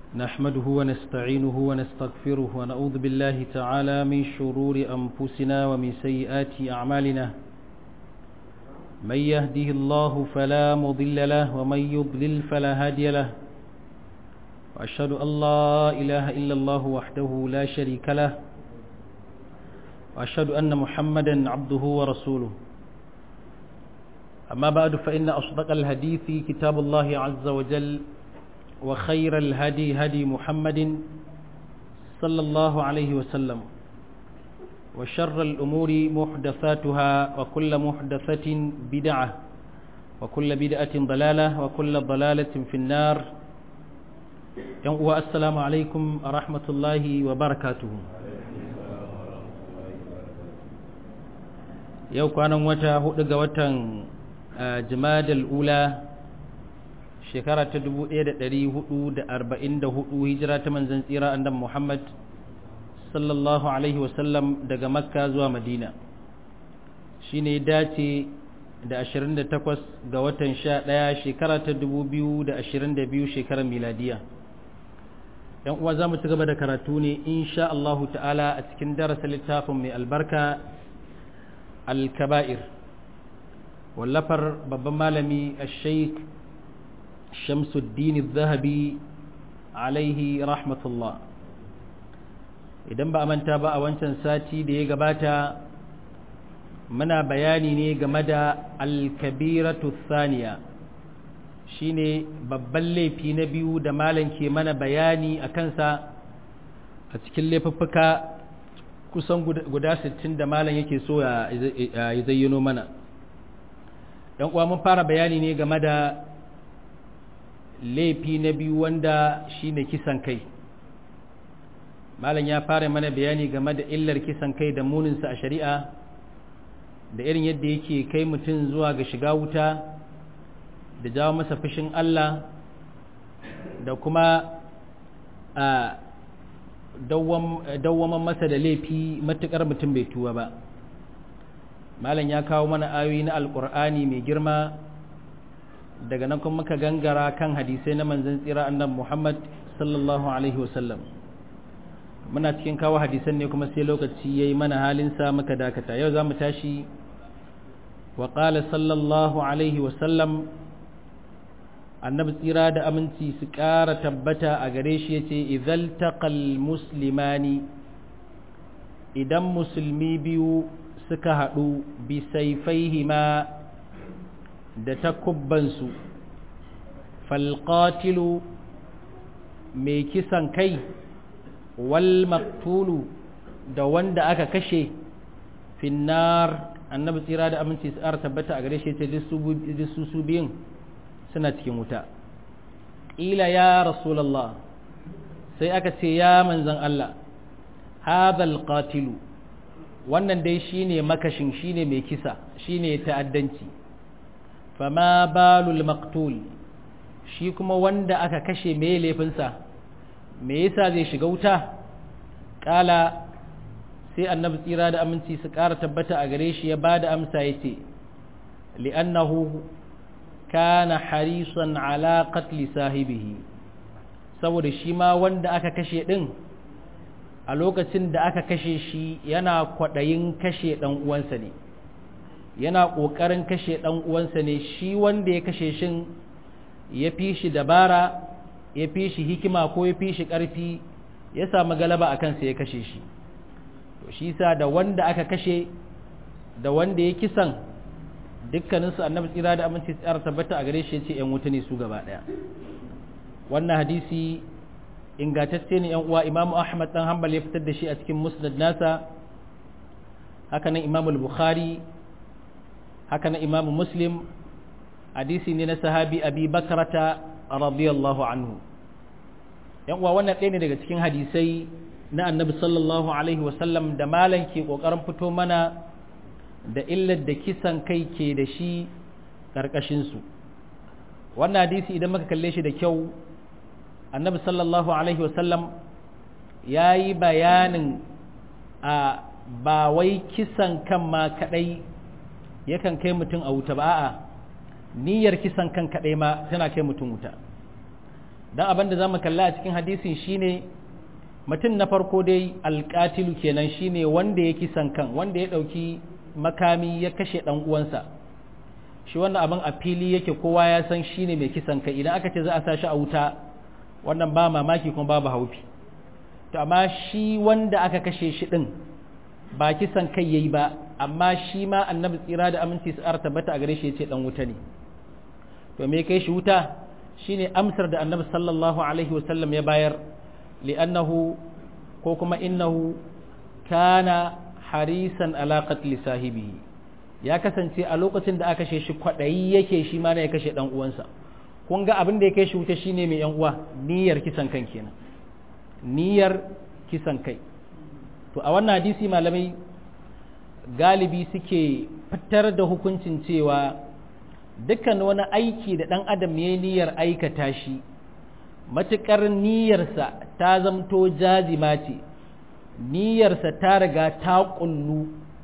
نحمده ونستعينه ونستغفره ونعوذ بالله تعالى من شرور أنفسنا ومن سيئات أعمالنا من يهده الله فلا مضل له ومن يضلل فلا هادي له وأشهد أن لا إله إلا الله وحده لا شريك له وأشهد أن محمدا عبده ورسوله أما بعد فإن أصدق الحديث كتاب الله عز وجل وخير الهدي هدي محمد صلى الله عليه وسلم وشر الأمور محدثاتها وكل محدثة بدعة وكل بدعة ضلالة وكل ضلالة في النار السلام عليكم ورحمة الله وبركاته yau kwanan wata hudu ga watan jimadal ula shekara ta 1444 hijira ta manzan tsira andan muhammad sallallahu alaihi wasallam daga makka zuwa madina shi ne dace da 28 ga watan 11 shekara ta 2022 shekarar miladiya yan uwa za mu ci gaba da karatu ne insha Allahu ta'ala a cikin darasa littafin mai albarka al-kaba'ir wallafar babban malami al-sheikh shamsuddin zahabi alaihi rahmatullah idan ba a manta ba a wancan sati da ya gabata muna bayani ne game da alkabiratu thaniya shine babban laifi na biyu da malam ke mana bayani a kansa a cikin laifuffuka kusan guda 60 da malam yake so ya zayyano mana ɗan uwa mun fara bayani ne game da laifi na biyu wanda shine kisan kai malam ya fara mana bayani game da illar kisan kai da muninsa a shari'a da irin yadda yake kai mutum zuwa ga shiga wuta da jawo masa fushin Allah da kuma a dawwaman masa da laifi matuƙar mutum bai tuwa ba malam ya kawo mana ayoyi na alƙur'ani mai girma daga nan kuma muka gangara kan hadisai na manzon tsira annabi Muhammad sallallahu alaihi wasallam muna cikin kawo hadisan ne kuma sai lokaci yayi mana halin sa muka dakata yau zamu tashi wa qala sallallahu alaihi wasallam annabi tsira da aminci su ƙara tabbata a gare shi yace idzal taqal muslimani idan musulmi biyu suka haɗu bi sayfaihima da takubbansu falƙatilu mai kisan kai wal maktulu da wanda aka kashe finnar annabi tsira da aminci tsara tabbata a gare shi ce su su biyun suna cikin wuta ƙila ya rasulallah sai aka ce ya manzan Allah hadal qatilu wannan dai shine makashin shine mai kisa shine ta'addanci fama balul maktul shi kuma wanda aka kashe mai laifinsa me yasa zai shiga wuta kala sai annabi tsira da aminci su ƙara tabbata a gare shi ya ba da amsa ya ce li'annahu kana harisan ala qatli sahibihi saboda shi ma wanda aka kashe din a lokacin da aka kashe shi yana kwaɗayin kashe ɗan uwansa ne yana ƙoƙarin kashe ɗan uwansa ne shi wanda ya kashe shin ya fi shi dabara ya fi shi hikima ko ya fi shi ƙarfi ya samu galaba a kansa ya kashe shi to shi sa da wanda aka kashe da wanda ya kisan dukkaninsu annabi tsira da aminci tsara tabbata a gare shi ya ce ‘yan wuta ne su gaba ɗaya wannan hadisi ingantacce ne ‘yan uwa imamu ahmad ɗan hanbal ya fitar da shi a cikin musnad nasa hakanan imamul bukhari haka na imamu muslim hadisi ne na sahabi abi bakarata radiyallahu anhu yan uwa wannan ɗaya ne daga cikin hadisai na annabi sallallahu alaihi wasallam da malam ke ƙoƙarin fito mana da illar da kisan kai ke da shi ƙarƙashinsu wannan hadisi idan muka kalle shi da kyau annabi sallallahu alaihi wasallam ya yi bayanin a ba wai kisan kan ma kaɗai yakan kai mutum a wuta ba a'a niyyar kisan kan kaɗai ma tana kai mutum wuta dan abin da zamu kalla a cikin hadisin shine mutum na farko dai alƙatilu kenan shine wanda ya kisan kan wanda ya ɗauki makami ya kashe ɗan uwansa shi wannan abin a fili yake kowa ya san shine mai kisan kai idan aka ce za a sa shi a wuta wannan ba mamaki kuma babu haufi to amma shi wanda aka kashe shi ɗin ba kisan kai yayi ba amma shi ma annabi tsira da aminci su tabbata a gare shi ya ce ɗan wuta ne to me kai shi wuta shine amsar da annabi sallallahu alaihi wasallam ya bayar li'annahu ko kuma innahu kana harisan ala qatli sahibihi ya kasance a lokacin da aka kashe shi kwadayi yake shi ma ne ya kashe dan uwansa kun ga abin da ya kai shi wuta shine mai yan uwa niyyar kisan kan kenan niyyar kisan kai to a wannan hadisi malamai galibi suke fitar da hukuncin cewa dukkan wani aiki da ɗan adam ya niyyar aikata shi matuƙar niyyarsa ta zamto jazima ce niyyarsa ta riga ta ƙullu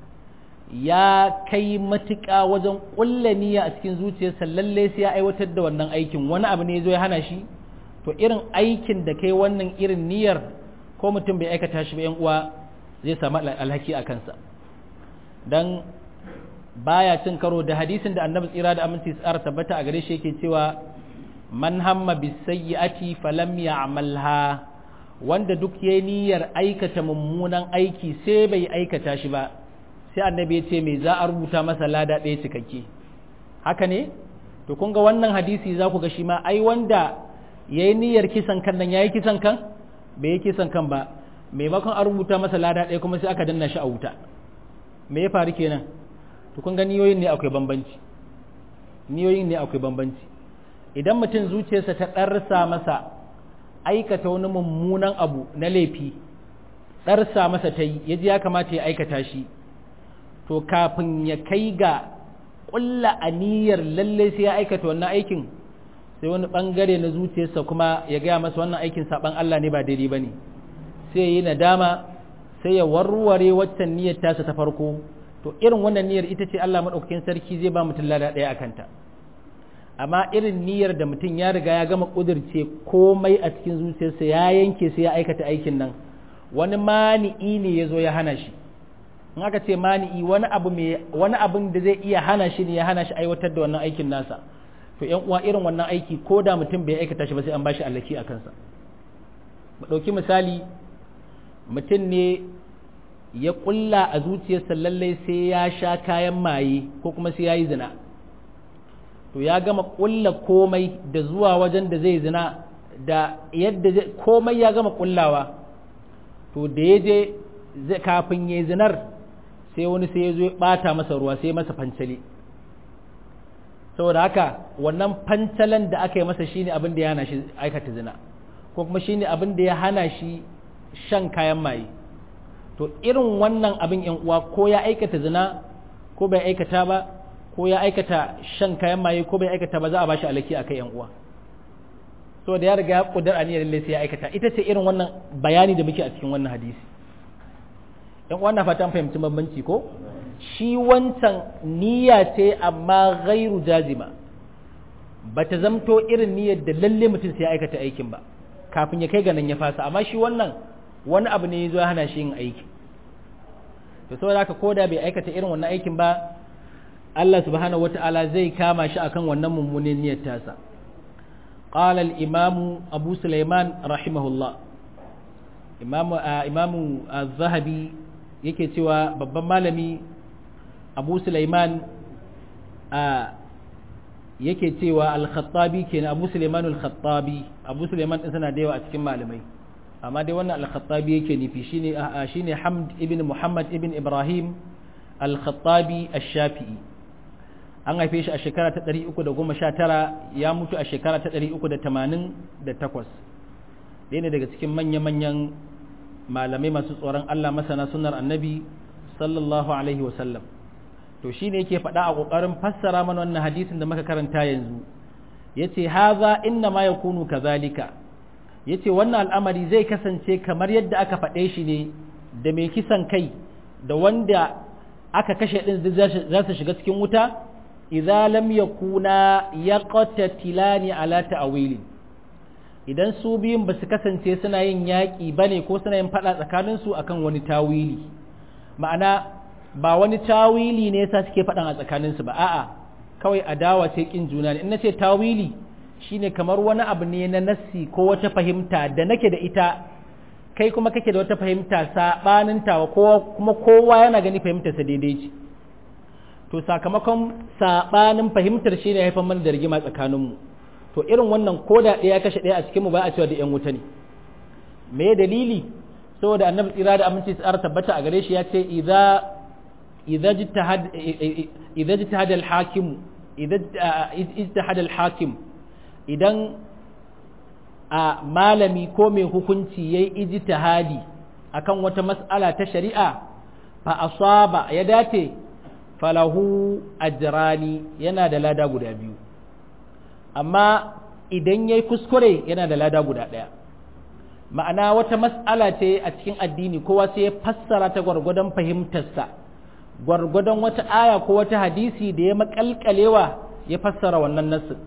ya kai matuƙa wajen ƙulla niyya a cikin zuciyarsa lalle sai ya aiwatar da wannan aikin wani abu ne zo ya hana shi to irin aikin da kai wannan irin niyyar ko mutum bai aikata shi ba yan uwa zai samu alhaki a kansa dan baya cin karo da hadisin da annabi tsira da aminci tsara tabbata a gare shi yake cewa man hamma bisayyi'ati falam ya'malha wanda duk yayi niyyar aikata mummunan aiki sai bai aikata shi ba sai annabi ya ce me za a rubuta masa lada ɗaya cikakke haka ne to kun ga wannan hadisi za ku ga shi ma ai wanda yayi niyyar kisan kan nan yayi kisan kan bai yi kisan kan ba maimakon a rubuta masa lada ɗaya kuma sai aka danna shi a wuta me ya faru kenan to kun ga niyoyin ne akwai bambanci niyoyin ne akwai bambanci idan mutum zuciyarsa ta ɗarsa masa aikata wani mummunan abu na laifi ɗarsa masa ta yi ya ji ya kamata ya aikata shi to kafin ya kai ga ƙulla aniyar lalle sai ya aikata wannan aikin sai wani ɓangare na zuciyarsa kuma ya gaya masa wannan aikin saɓan Allah ne ba daidai ba ne sai ya yi nadama sai ya warware waccan niyyar tasa ta farko to irin wannan niyyar ita ce Allah maɗaukakin sarki zai ba mutum lada ɗaya a kanta amma irin niyyar da mutum ya riga ya gama ƙudurce komai a cikin zuciyarsa ya yanke sai ya aikata aikin nan wani mani'i ne ya zo ya hana shi in aka ce mani'i wani abu mai wani abin da zai iya hana shi ne ya hana shi aiwatar da wannan aikin nasa to ƴan uwa irin wannan aiki ko da mutum bai aikata shi ba sai an bashi allaki a kansa mu ɗauki misali mutum ne ya ƙulla a zuciyarsa lallai sai ya sha kayan maye ko kuma sai ya yi zina to ya gama ƙulla komai da zuwa wajen da zai zina da yadda komai ya gama ƙullawa to da ya je kafin ya zinar sai wani sai ya zo ya ɓata masa ruwa sai masa fancali saboda haka wannan fancalan da aka yi masa shine abin da ya hana shi aikata zina ko kuma shine abin da ya hana shi shan kayan maye to irin wannan abin yan uwa ko ya aikata zina ko bai aikata ba ko ya aikata shan kayan maye ko bai aikata ba za a bashi alaki akai yan uwa so da ya riga ya kudar aniyar lalle sai ya aikata ita ce irin wannan bayani da muke a cikin wannan hadisi yan uwa na fatan fahimci bambanci ko shi wancan niyya ce amma ghairu jazima bata zamto irin niyyar da lalle mutum sai ya aikata aikin ba kafin ya kai ga nan ya fasa amma shi wannan wani abu ne ya zo hana shi yin aiki to saboda haka koda bai aikata irin wannan aikin ba Allah subhanahu wata'ala zai kama shi akan wannan mummunin niyyar tasa qala al-imam Abu Sulaiman rahimahullah imam imam az-Zahabi yake cewa babban malami Abu Sulaiman yake cewa al-Khattabi kenan Abu Sulaiman al-Khattabi Abu Sulaiman din sana da yawa a cikin malamai amma dai wannan al-khattabi yake nufi shine shine hamd ibn muhammad ibn ibrahim al-khattabi ash-shafi'i an haife shi a shekara ta 319 ya mutu a shekara ta 388 ɗaya ne daga cikin manya-manyan malamai masu tsoron Allah masana sunnar annabi sallallahu alaihi wasallam to shine yake faɗa a ƙoƙarin fassara mana wannan hadisin da muka karanta yanzu yace haza inna ma yakunu kazalika yace wannan al'amari zai kasance kamar yadda aka faɗe shi ne da mai kisan kai da wanda aka kashe ɗin za su shiga cikin wuta idza lam yakuna yaqtatilani ala ta'wili idan su biyun ba su kasance suna yin yaƙi ba ne ko suna yin faɗa tsakaninsu akan wani tawili ma'ana ba wani tawili ne yasa suke faɗan a tsakaninsu ba a'a kawai adawa ce kin juna ne in nace tawili shine kamar wani abu ne na nassi ko wata fahimta da nake da ita kai kuma kake da wata fahimta sabanin tawa ko kuma kowa yana gani fahimtar sa daidai ce to sakamakon sabanin fahimtar shine haifar mana da rigima tsakanin mu to irin wannan koda ɗaya kashe ɗaya a cikin mu ba a cewa da yan wuta ne me dalili saboda annabi tsira da aminci tsara tabbata a gare shi ya ce idza إذا اجتهد إذا اجتهد الحاكم إذا اجتهد الحاكم idan a malami ko mai hukunci ya yi ijtihadi akan wata mas'ala ta shari'a fa asaba ya dace falahu ajrani yana da lada guda biyu amma idan ya yi kuskure yana da lada guda ɗaya ma'ana wata mas'ala ce a cikin addini kowa sai ya fassara ta gwargwadon fahimtarsa gwargwadon wata aya ko wata hadisi da ya makalkalewa ya fassara wannan nassin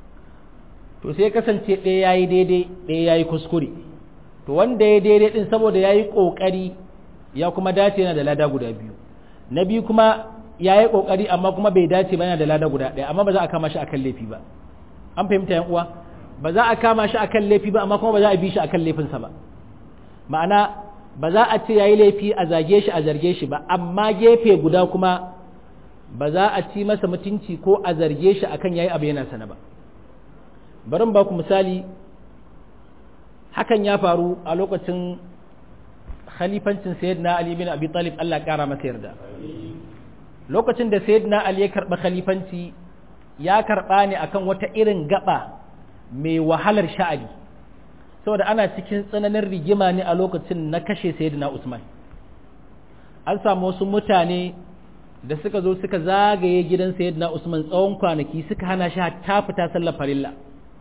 to sai kasance ɗaya ya yi daidai ɗaya ya yi kuskure to wanda ya daidai ɗin saboda ya yi ƙoƙari ya kuma dace yana da lada guda biyu na biyu kuma ya yi ƙoƙari amma kuma bai dace ba yana da lada guda ɗaya amma ba za a kama shi akan laifi ba an fahimta yan uwa ba za a kama shi akan laifi ba amma kuma ba za a bi shi akan laifinsa ba ma'ana ba za a ce ya yi laifi a zage shi a zarge shi ba amma gefe guda kuma ba za a ci masa mutunci ko a zarge shi akan ya yi abu yana sana ba barin ba ku misali hakan ya faru a lokacin khalifancin sayyidina ali bin abi talib Allah kara masa yarda lokacin da sayyidina ali ya karba khalifanci ya karba ne akan wata irin gaba mai wahalar sha'ani saboda ana cikin tsananin rigima ne a lokacin na kashe sayyidina Usman an samu wasu mutane da suka zo suka zagaye gidan sayyidina Usman tsawon kwanaki suka hana shi ta fita sallar farilla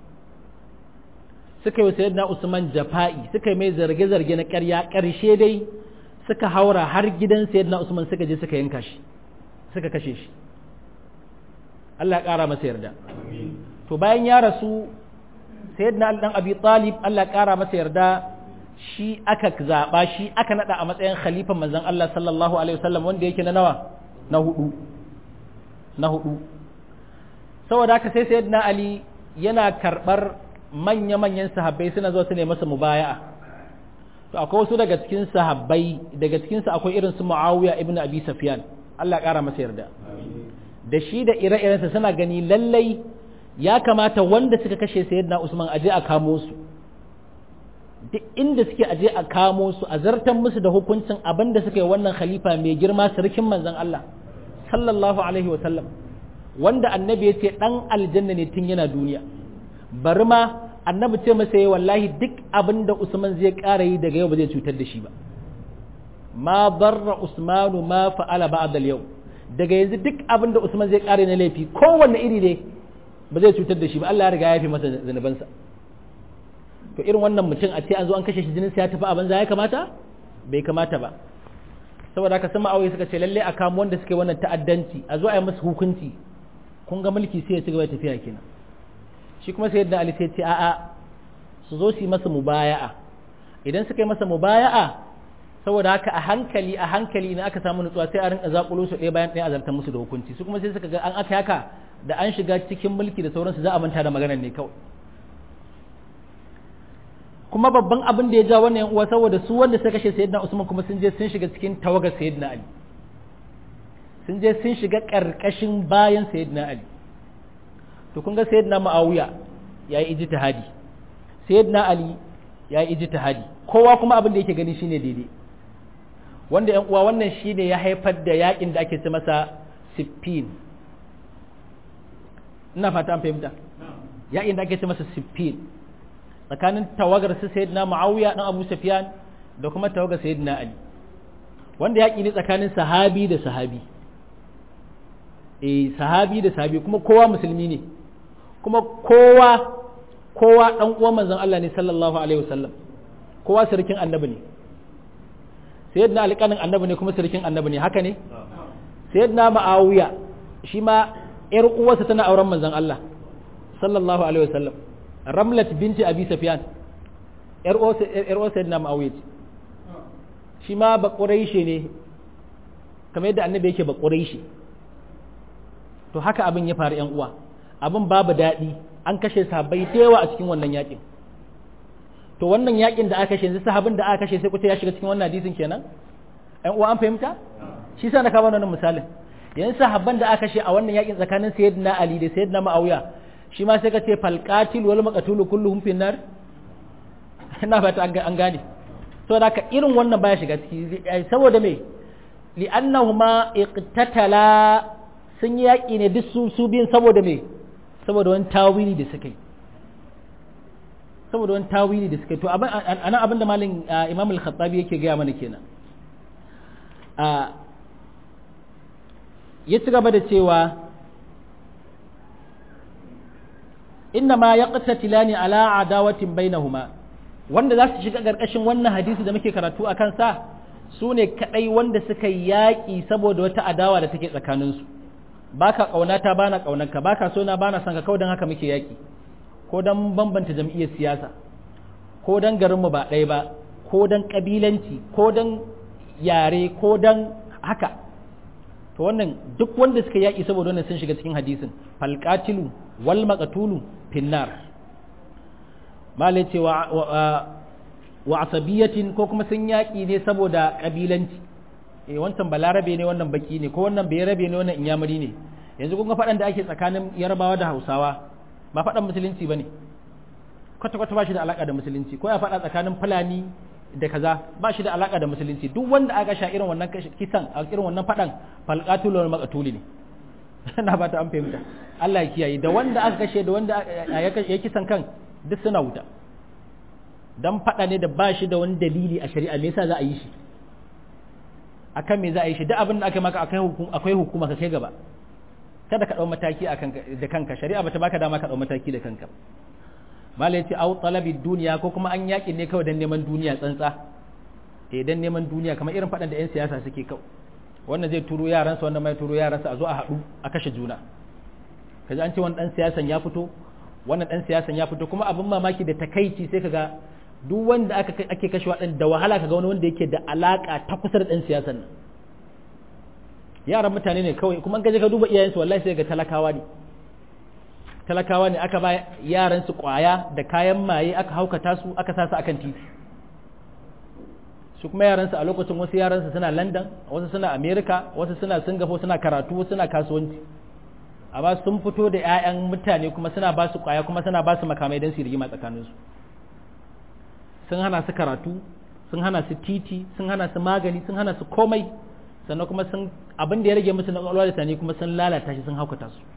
suka yi sayyidina Usman jafa'i suka yi mai zarge-zarge na ƙarya ƙarshe dai suka haura har gidan sayyidina Usman suka je suka yanka shi suka kashe shi Allah ya ƙara masa yarda to bayan ya rasu sayyidina Ali dan Abi Talib Allah ya kara masa yarda shi aka zaba shi aka nada a matsayin khalifan manzon Allah sallallahu alaihi wasallam wanda yake na nawa na hudu na hudu saboda haka sai sayyidina Ali yana karbar manya-manyan sahabbai suna zuwa su ne masa mubaya'a to akwai wasu daga cikin sahabbai daga cikin su akwai irin su Muawiya ibn Abi Sufyan Allah ya kara masa yarda da shi da ire-irensa suna gani lallai ya kamata wanda suka kashe sayyidina Usman aje a kamo su duk inda suke aje a kamo su a zartan musu da hukuncin abin da suka yi wannan khalifa mai girma sarkin manzon Allah sallallahu alaihi wa sallam wanda annabi ya ce dan aljanna ne tun yana duniya bari ma annabi ce masa yi wallahi duk abin da Usman zai ƙara yi daga yau ba zai cutar da shi ba ma barra Usmanu ma fa'ala ba'da yau daga yanzu duk abin da Usman zai ƙara na laifi kowanne iri ne ba zai cutar da shi ba Allah ya riga ya fi masa zanubansa to irin wannan mutum a ce an zo an kashe shi jinin sa ya tafi a banza ya kamata bai kamata ba saboda haka sama aure suka ce lalle a kamo wanda suke wannan ta'addanci a zo a yi masa hukunci kun ga mulki sai ya ci gaba da tafiya kenan shi kuma sai yadda Ali sai ce a'a su zo su yi masa mubaya'a idan suka yi masa mubaya'a saboda haka a hankali a hankali idan aka samu nutsuwa sai a rinka zakulo su ɗaya bayan ɗaya a zartar musu da hukunci su kuma sai suka ga an aka haka da an shiga cikin mulki da sauransu za a manta da maganar ne kawai kuma babban abin da ya ja wannan uwa saboda su wanda suka kashe sayyidina Usman kuma sun je sun shiga cikin tawagar sayyidina Ali sun je sun shiga karkashin bayan sayyidina Ali to kun ga sayyidina Muawiya yayi ijtihadi sayyidina Ali yayi ijtihadi kowa kuma abin da yake gani shine daidai wanda yan uwa wannan shine ya haifar da yakin da ake ce masa siffin ina fata an fahimta yakin da ake ce masa siffin tsakanin tawagar su sayyidina Muawiya dan Abu Sufyan da kuma tawagar sayyidina Ali wanda yaki ne tsakanin sahabi da sahabi eh sahabi da sahabi kuma kowa musulmi ne kuma kowa kowa dan uwan manzon Allah ne sallallahu alaihi wasallam kowa sarkin annabi ne sayyidina Ali kanin annabi ne kuma sarkin annabi ne haka ne sayyidina Muawiya shi ma yar uwarsa tana auren manzon Allah sallallahu alaihi wasallam ramlat binti abi sufyan yar uwar sayyidina muawiya shi ma ba quraishi ne kamar yadda annabi yake ba quraishi to haka abin ya faru yan uwa abin babu daɗi an kashe sahabbai da yawa a cikin wannan yakin to wannan yakin da aka kashe yanzu sahabin da aka kashe sai kuce ya shiga cikin wannan hadisin kenan yan uwa an fahimta shi sa na kawo wannan misalin yanzu sahabban da aka kashe a wannan yakin tsakanin sayyidina ali da sayyidina muawiya shi ma sai ka ce falqatil wal maqtul kulluhum fi nar ina fata an gane to da ka irin wannan baya shiga ciki saboda me li'annahuma iqtatala sun yi yaƙi ne duk su su biyun saboda me saboda wani tawili da suka yi saboda wani tawili da suka yi to anan abinda malin imam al-khattabi yake gaya mana kenan ya ci gaba da cewa inna ma yaqtatilani ala adawatin bainahuma wanda za su shiga ƙarƙashin wannan hadisi da muke karatu a kansa su ne kaɗai wanda suka yaƙi saboda wata adawa da take tsakaninsu ba ka ƙaunata ba na ƙaunarka ba ka so na ba na son ka kawai don haka muke yaƙi ko don bambanta jam'iyyar siyasa ko don garinmu ba ɗaya ba ko don ƙabilanci ko don yare ko don haka to wannan duk wanda suka yaƙi saboda wannan sun shiga cikin hadisin falqatilu wal maqtulu finnar malai ce wa wa asabiyatin ko kuma sun yaƙi ne saboda ƙabilanci eh wancan balarabe ne wannan baki ne ko wannan bai rabe ne wannan inyamuri ne yanzu kun ga faɗan da ake tsakanin yarbawa da hausawa ba faɗan musulunci ba ne kwata-kwata ba shi da alaƙa da musulunci ko ya faɗa tsakanin fulani da kaza ba shi da alaƙa da musulunci duk wanda aka sha irin wannan kisan a irin wannan faɗan falƙatulu wal maqtuli ne na ba ta an fahimta Allah ya kiyaye da wanda aka kashe da wanda ya kisan kan duk suna wuta dan faɗa ne da ba shi da wani dalili a shari'a me yasa za a yi shi akan me za a yi shi duk abin da aka maka akwai hukuma ka kai gaba kada ka ɗau mataki da kanka shari'a bata baka dama ka ɗau mataki da kanka malai ce au talabi duniya ko kuma an yaƙi ne kawai don neman duniya tsantsa eh don neman duniya kamar irin faɗan da 'yan siyasa suke kawai wannan zai turo yaransa wannan mai turo yaransa a zo a haɗu a kashe juna kaji an ce wani ɗan siyasan ya fito wannan ɗan siyasan ya fito kuma abin mamaki da takaici sai kaga duk wanda ake kashe waɗanda da wahala kaga wani wanda yake da alaƙa ta kusa da ɗan siyasan nan yaran mutane ne kawai kuma gaje ka duba iyayensu wallahi sai ga talakawa ne talakawa ne aka ba yaran su kwaya da kayan maye aka haukata su aka sa su akan titi su kuma yaran su a lokacin wasu yaran su suna London wasu suna America wasu suna Singapore suna karatu wasu suna kasuwanci amma sun fito da ƴaƴan mutane kuma suna ba su kwaya kuma suna ba su makamai don su rigima tsakanin su sun hana su karatu sun hana su titi sun hana su magani sun hana su komai sannan kuma sun abin da ya rage musu na kwakwalwa da tani kuma sun lalata shi sun haukata su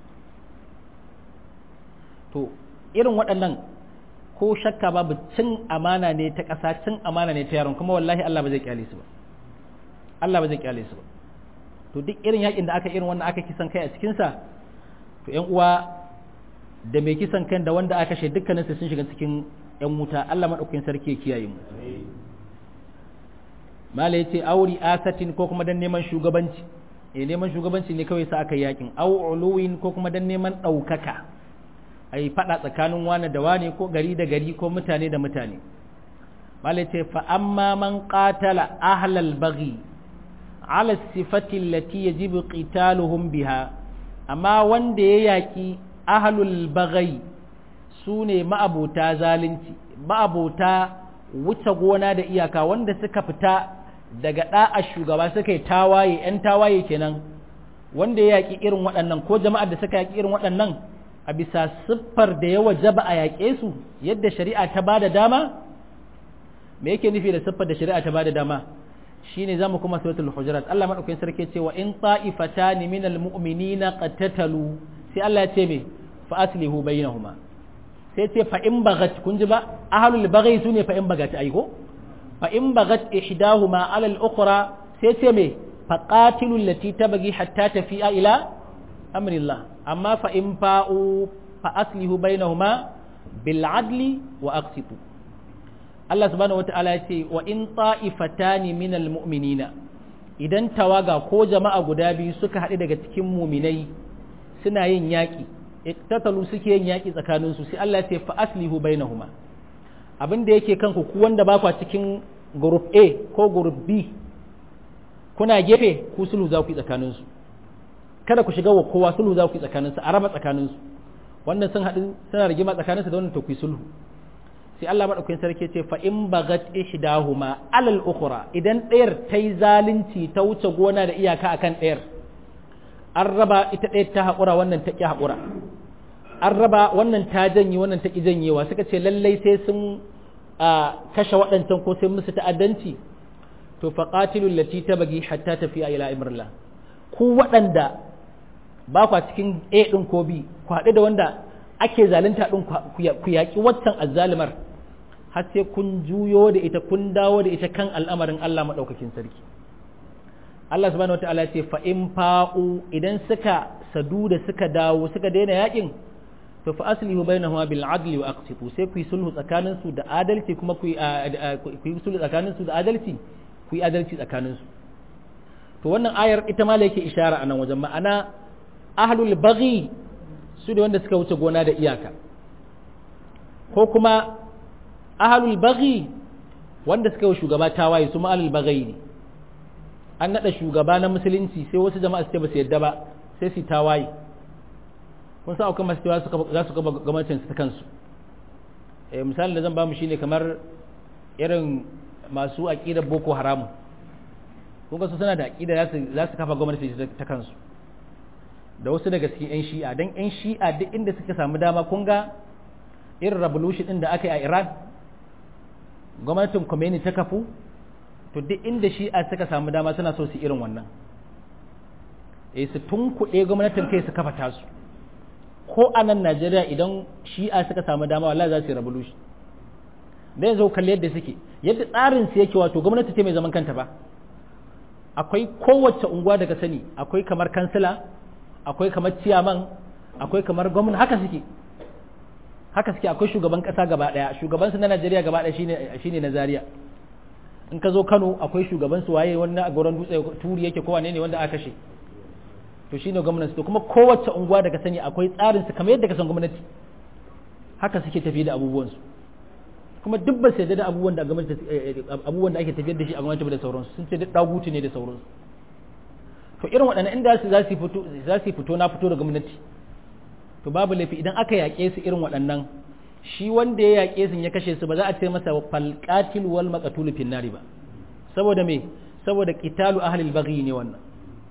to irin waɗannan ko shakka babu cin amana ne ta ƙasa cin amana ne ta yaron kuma wallahi Allah ba zai kyale su ba Allah ba zai kyale su ba to duk irin yakin da aka irin wannan aka kisan kai a cikin sa to ƴan uwa da mai kisan kan da wanda aka kashe dukkanin su sun shiga cikin ƴan wuta Allah madaukakin sarki ya kiyaye mu mala yace auri asatin ko kuma dan neman shugabanci eh neman shugabanci ne kawai sa aka yakin au uluwin ko kuma dan neman daukaka ai fada tsakanin wani da wani ko gari da gari ko mutane da mutane mala yace fa amma man qatala ahlal baghi ala sifati allati yajibu qitaluhum biha amma wanda ya yaki ahlul baghi sune ma'abota zalunci ma'abota wuce gona da iyaka wanda suka fita daga da'a shugaba suka yi tawaye ‘yan tawaye kenan wanda ya yaƙi irin waɗannan ko jama'ar da suka yaƙi irin waɗannan a bisa siffar da ya wajaba a yaƙe su yadda shari'a ta ba da dama me yake nufi da siffar da shari'a ta ba da dama shine zamu kuma suratul hujurat Allah madaukakin sarki ce wa in ta'ifatani minal mu'minina qatatalu sai Allah ya ce me fa aslihu bainahuma sai ce fa in bagat kun ji ba ahlul baghi sune fa in bagat ai ko fa in bagat ihdahuma ala al-ukhra sai ce me fa qatilu allati tabghi hatta tafi'a ila amrillah amma fa in fa'u fa aslihu bainahuma bil adli wa aqsitu Allah subhanahu wata'ala ya ce wa in ta'ifatani minal mu'minina idan tawaga ko jama'a guda biyu suka haɗu daga cikin muminai suna yin yaƙi iktatalu suke yin yaki tsakanin su sai Allah ya ce fa aslihu bainahuma abin da yake kanku ku wanda ba ku cikin group A ko group B kuna gefe ku sulhu za ku yi tsakanin su kada ku shiga wa kowa sulhu za ku yi tsakanin su a raba tsakanin su wannan sun haɗu suna rigima tsakanin su da wannan to ku yi sulhu sai Allah madaukakin sarki ce fa in bagat ihdahuma alal ukhra idan ɗayar ta yi zalunci ta wuce gona da iyaka akan ɗayar an raba ita ɗaya ta haƙura wannan ta ƙi haƙura an raba wannan ta janye wannan ta ƙi janyewa suka ce lallai sai sun kashe waɗancan ko sai musu ta'addanci to fa qatilul lati tabagi hatta tafiya ila imrillah ku waɗanda ba kwa cikin A ɗin ko B ku haɗu da wanda ake zalunta ɗin ku yaƙi waccan azzalimar har sai kun juyo da ita kun dawo da ita kan al'amarin Allah maɗaukakin sarki Allah subhanahu wataala ya ce fa in fa'u idan suka sadu da suka dawo suka daina yakin to fa aslihu bainahuma bil adli wa aqsitu sai ku yi sulhu tsakanin su da adalci kuma ku yi sulhu tsakanin su da adalci ku yi adalci tsakanin su to wannan ayar ita ma yake ishara a nan wajen ma'ana ahlul baghi su da wanda suka wuce gona da iyaka ko kuma ahlul baghi wanda suka yi shugaba tawaye su ma ahlul baghi ne an naɗa shugaba na musulunci sai wasu jama'a su ce ba su yadda ba sai su tawaye kun sa akwai masu cewa za su gaba gwamnatin ta kansu eh misalin da zan ba mu shine kamar irin masu aqidar boko haram kun ga su suna da aqida za su kafa gwamnati ta kansu da wasu daga cikin yan shi'a dan yan shi'a duk inda suka samu dama kun ga irin revolution din da aka yi a Iran gwamnatin Khomeini ta kafu to duk inda shi'a suka samu dama suna so su irin wannan eh su tunkuɗe gwamnatin kai su kafa tasu ko a nan Najeriya idan shi'a suka samu dama wallahi za su yi revolution da yanzu kalli yadda suke yadda tsarin su yake wato gwamnati ce mai zaman kanta ba akwai kowace unguwa daga sani akwai kamar kansila akwai kamar ciyaman akwai kamar gwamna haka suke haka suke akwai shugaban kasa gaba daya shugaban su na Najeriya gaba daya shine shine na Zaria in ka zo Kano akwai shugaban su waye wannan a goron dutse turi yake ko wane ne wanda aka kashe to shine gwamnati to kuma kowace unguwa daga sani akwai tsarin su kamar yadda ka san gwamnati haka suke tafi da abubuwan su kuma duk ba su yarda da abubuwan da gwamnati abubuwan da ake tafiyar da shi a gwamnati da sauransu sun ce duk dagutu ne da sauransu to irin waɗannan inda su za su fito za su fito na fito da gwamnati to babu laifi idan aka yaƙe su irin waɗannan shi wanda ya yaƙe su ya kashe su ba za a ce masa falqatil wal maqtul fin nari ba saboda me saboda qitalu ahli al-baghi ne wannan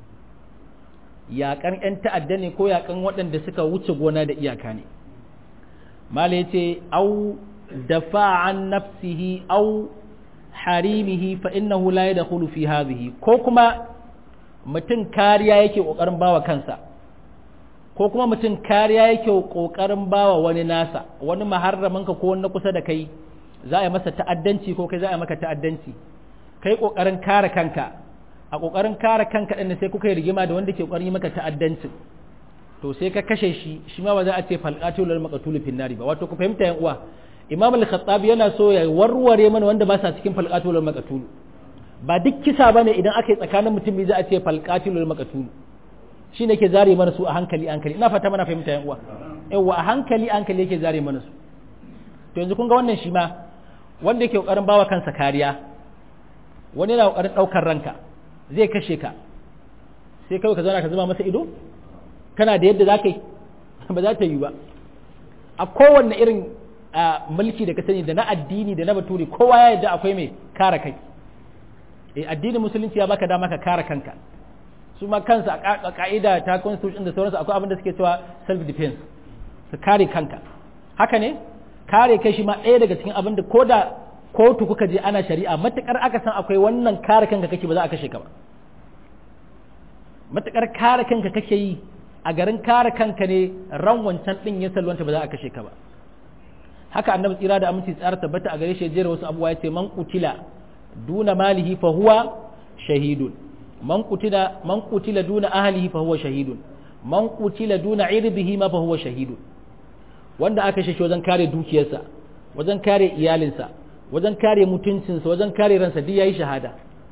yaƙan ƴan ta'adda ne ko yaƙan waɗanda suka wuce gona da iyaka ne mala yace au dafa an nafsihi au harimihi fa innahu la yadkhulu fi hadhihi ko kuma mutum kariya yake kokarin bawa kansa ko kuma mutum kariya yake kokarin bawa wani nasa wani maharramin ka ko wani kusa da kai za a yi masa ta'addanci ko kai za a yi maka ta'addanci kai kokarin kare kanka a kokarin kare kanka din sai kuka yi rigima da wanda ke kokarin yi maka ta'addanci to sai ka kashe shi shi ma ba za a ce falqatul lil maqtul fin nari ba wato ku fahimta yan uwa imam al-khattabi yana so ya warware mana wanda ba sa cikin falqatul lil maqtul ba duk kisa bane idan aka yi tsakanin mutum biyu za a ce falqatul lil maqtul shi ne ke zare mana su a hankali hankali ina fata mana fahimta yan uwa yawa a hankali hankali yake zare mana su to yanzu kun ga wannan shi ma wanda yake kokarin bawa kansa kariya wani yana kokarin daukar ranka zai kashe ka sai kawai ka zauna ka zama masa ido kana da yadda zaka yi ba za ta yi ba a kowanne irin mulki da ka sani da na addini da na baturi kowa ya yadda akwai mai kare kai eh addinin musulunci ya baka dama ka kare kanka su ma kansu a ka'ida ta constitution da sauransu akwai abin da suke cewa self defense su kare kanka haka ne kare kai shi ma ɗaya daga cikin abin da ko da kotu kuka je ana shari'a matukar aka san akwai wannan kare kanka kake ba za a kashe ka ba matukar kare kanka kake yi a garin kare kanka ne ran wancan din ya salwanta ba za a kashe ka ba haka annabi tsira da aminci tsara tabbata a gare shi jera wasu abubuwa ya ce man kutila duna malihi fa huwa shahidun man qutila man qutila duna ahlihi fa huwa shahidun man qutila duna irbihi ma fa huwa shahidun wanda aka shi wajen kare dukiyarsa wajen kare iyalinsa wajen kare mutuncinsa wajen kare ransa duk yayi shahada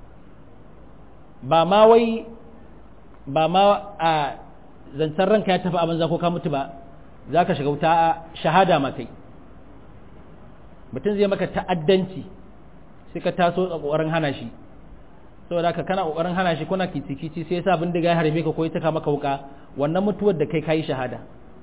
ba ma wai ba ma a zancen ranka ya tafi a banza ko ka mutu ba za ka shiga wuta shahada ma kai mutum zai maka ta'addanci sai ka taso a ƙoƙarin hana shi saboda haka kana ƙoƙarin hana shi kuna kitikici sai yasa bindiga ya harbe ka ko ya taka maka wuka wannan mutuwar da kai kayi shahada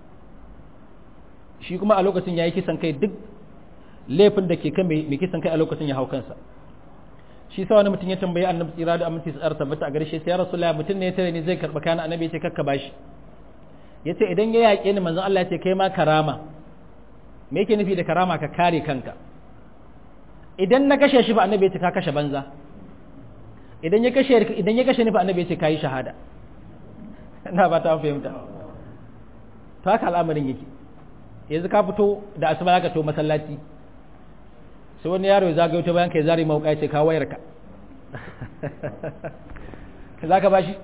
shi kuma a lokacin ya yi kisan kai duk laifin da ke kan mai kisan kai a lokacin ya hau kansa shi sa wani mutum ya tambayi annabi tsira da aminci tsara tabbata a gare shi sai ya rasulullah mutum ne ya tare ni zai karɓa kayan annabi ya ce kakka bashi ya ce idan ya yaƙe ni manzon Allah ya ce kai ma karama me yake nufi da karama ka kare kanka idan na kashe shi ba annabi ya ce ka kashe banza idan ya kashe idan ya kashe ni ba annabi ya ce kai shahada ina ba ta fahimta to haka al'amarin yake yanzu ka fito da asuba ka to masallaci sai wani yaro ya zagayo ta bayan kai zari mauka ya ce ka wayar ka za ka bashi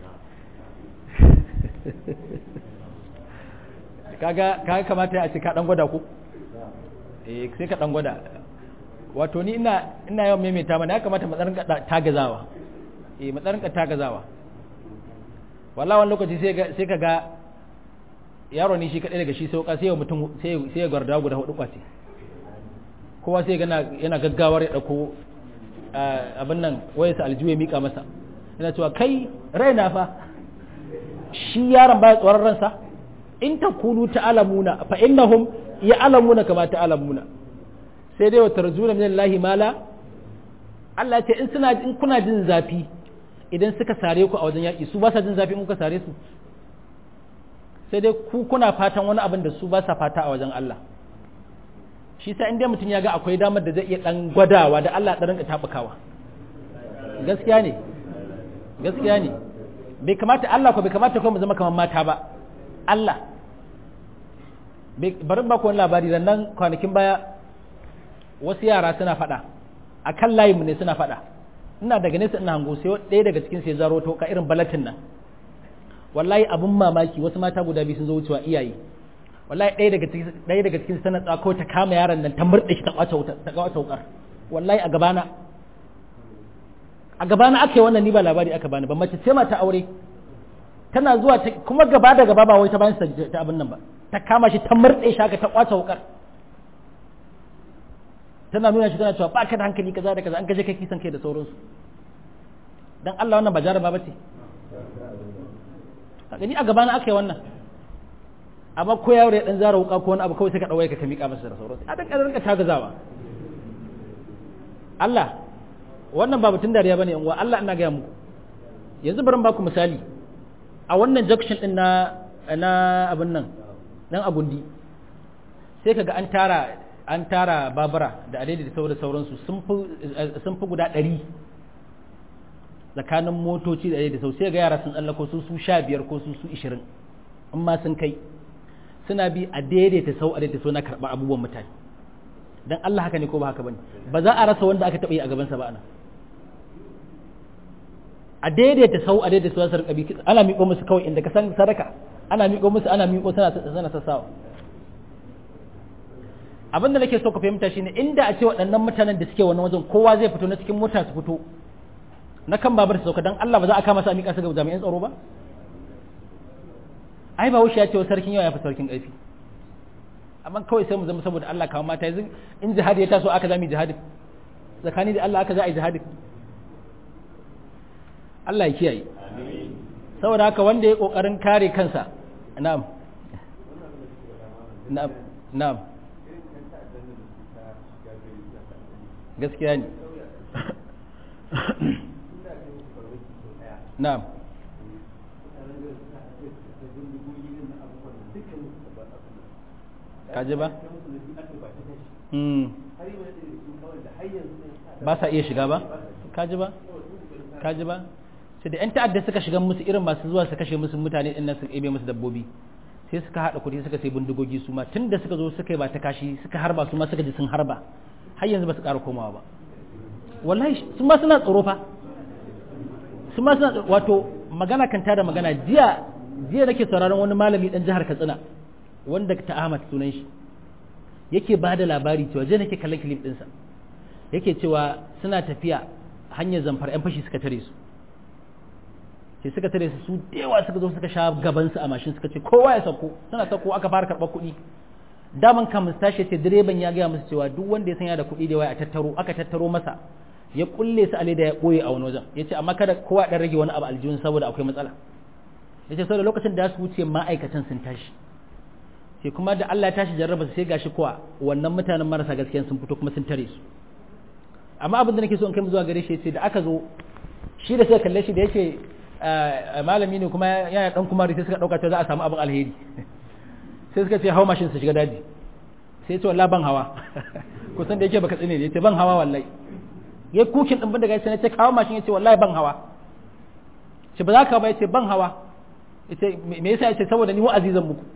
kaga kaga kamata ya ce ka dan gwada ku eh sai ka dan gwada wato ni ina ina yawan maimaita mana ya kamata mu tsarinka tagazawa eh mu tsarinka tagazawa wallahi wani lokaci sai ga sai kaga yaro ne shi kadai daga shi sauka sai mutum sai sai garda guda hudu kwace kowa sai gana yana gaggawar ya dauko abin nan wayarsa aljiwe mika masa yana cewa kai raina fa shi yaron baya tsoron ransa in ta kunu ta'alamuna fa innahum ya'lamuna kama ta'alamuna sai dai wa tarjuna min Allah mala Allah ce in suna in kuna jin zafi idan suka sare ku a wajen yaki su ba sa jin zafi in kuka sare su sai dai ku kuna fatan wani abin da su ba sa fata a wajen Allah shi sa inda mutum ya ga akwai damar da zai iya dan gwadawa da Allah dan rinka tabukawa gaskiya ne gaskiya ne bai kamata Allah ko bai kamata ko mu zama kamar mata ba Allah bari ba ku wani labari da nan kwanakin baya wasu yara suna faɗa a kan layinmu ne suna faɗa ina daga nesa ina hango sai ɗaya daga cikin sai zaro to ka irin balatin nan wallahi abun mamaki wasu mata guda biyu sun zo wucewa iyaye wallahi ɗaya daga cikin ɗaya daga cikin sanar tsako ta kama yaron nan ta murɗe shi ta kwace wuta ta kwace wukar wallahi a gabana a gabana aka yi wannan ni ba labari aka bani ba mace ce mata aure tana zuwa kuma gaba da gaba ba wai ta bayan ta abin nan ba ta kama shi ta murɗe shi haka ta kwace wukar tana nuna shi tana cewa ba ka da hankali kaza da kaza an kaje kai kisan kai da sauransu dan Allah wannan ba jaraba bace a gani a gaba na aka yi wannan amma ko yaro ya dan zara wuka ko wani abu kawai sai ka dawo ka mika masa da sauransu a dan rinka tagazawa Allah wannan ba mutun dariya bane yan uwa Allah ina ga muku yanzu bari ba ku misali a wannan junction din na na abin nan dan agundi sai kaga an tara an tara babura da adadi da sauran sauransu sun fi guda ɗari tsakanin motoci da adadi da sau sai ga yara sun tsallako su su sha biyar ko su su ishirin in ma sun kai suna bi a daidaita sau a daidaita sau na karɓar abubuwan mutane don Allah haka ne ko ba haka bane ba za a rasa wanda aka taɓa yi a gabansa ba ana a daidaita sau a daidaita sau su rika bi ana miƙo musu kawai inda ka san sadaka ana miƙo musu ana miƙo suna sassawa abinda nake so ka fahimta shine inda a ce waɗannan mutanen da suke wannan wajen kowa zai fito na cikin mota su fito na kan babar su sauka dan Allah ba za a kama su a miƙa su ga jami'an tsaro ba ai ba wuce ya ce wa sarkin yau ya fi sarkin ƙarfi amma kawai sai mu zama saboda Allah kawo mata yanzu in jihadi ya taso aka zami jihadin tsakani da Allah aka za a yi jihadin Allah ya kiyaye saboda haka wanda ya kokarin kare kansa na'am na'am na'am gaskiya ne na'am kaji ba ba sa iya shiga ba kaji ba kaji ba sai da 'yan ta'adda suka shiga musu irin masu zuwa su kashe musu mutane ɗin nan su ebe musu dabbobi sai suka haɗa kuɗi suka sai bindigogi su ma tun da suka zo suka yi ba ta kashi suka harba su ma suka ji sun harba har yanzu ba su ƙara komawa ba wallahi su ma suna tsoro fa su ma suna wato magana kan da magana jiya jiya nake sauraron wani malami dan jihar Katsina wanda ta Ahmad sunan shi yake ba da labari cewa jiya nake kallon clip ɗinsa yake cewa suna tafiya hanyar zamfar yan fashi suka tare su sai suka tare su su dewa suka zo suka sha gaban su a mashin suka ce kowa ya sauko suna sauko aka fara karɓar kuɗi daman kamun tashi ce direban ya gaya musu cewa duk wanda ya sanya da kuɗi da waya a tattaro aka tattaro masa ya kulle su a leda ya ɓoye a wani wajen ya ce amma kada kowa ɗan rage wani abu aljihun saboda akwai matsala ya ce saboda lokacin da su wuce ma'aikatan sun tashi sai kuma da Allah ya tashi jarraba sai gashi kuwa wannan mutanen marasa gaskiya sun fito kuma sun tare su amma abin da nake so in kai zuwa gare shi sai da aka zo shi da suka kalle shi da yake malami ne kuma yana dan kuma sai suka dauka cewa za a samu abin alheri sai suka ce hawa mashin su shiga daji sai ce wallahi ban hawa kusan da yake baka tsine ne yace ban hawa wallahi yayi kukin din bin daga sai ce kawo mashin yace wallahi ban hawa ce ba za ka ba yace ban hawa yace me yasa yace saboda ni wa'azi zan muku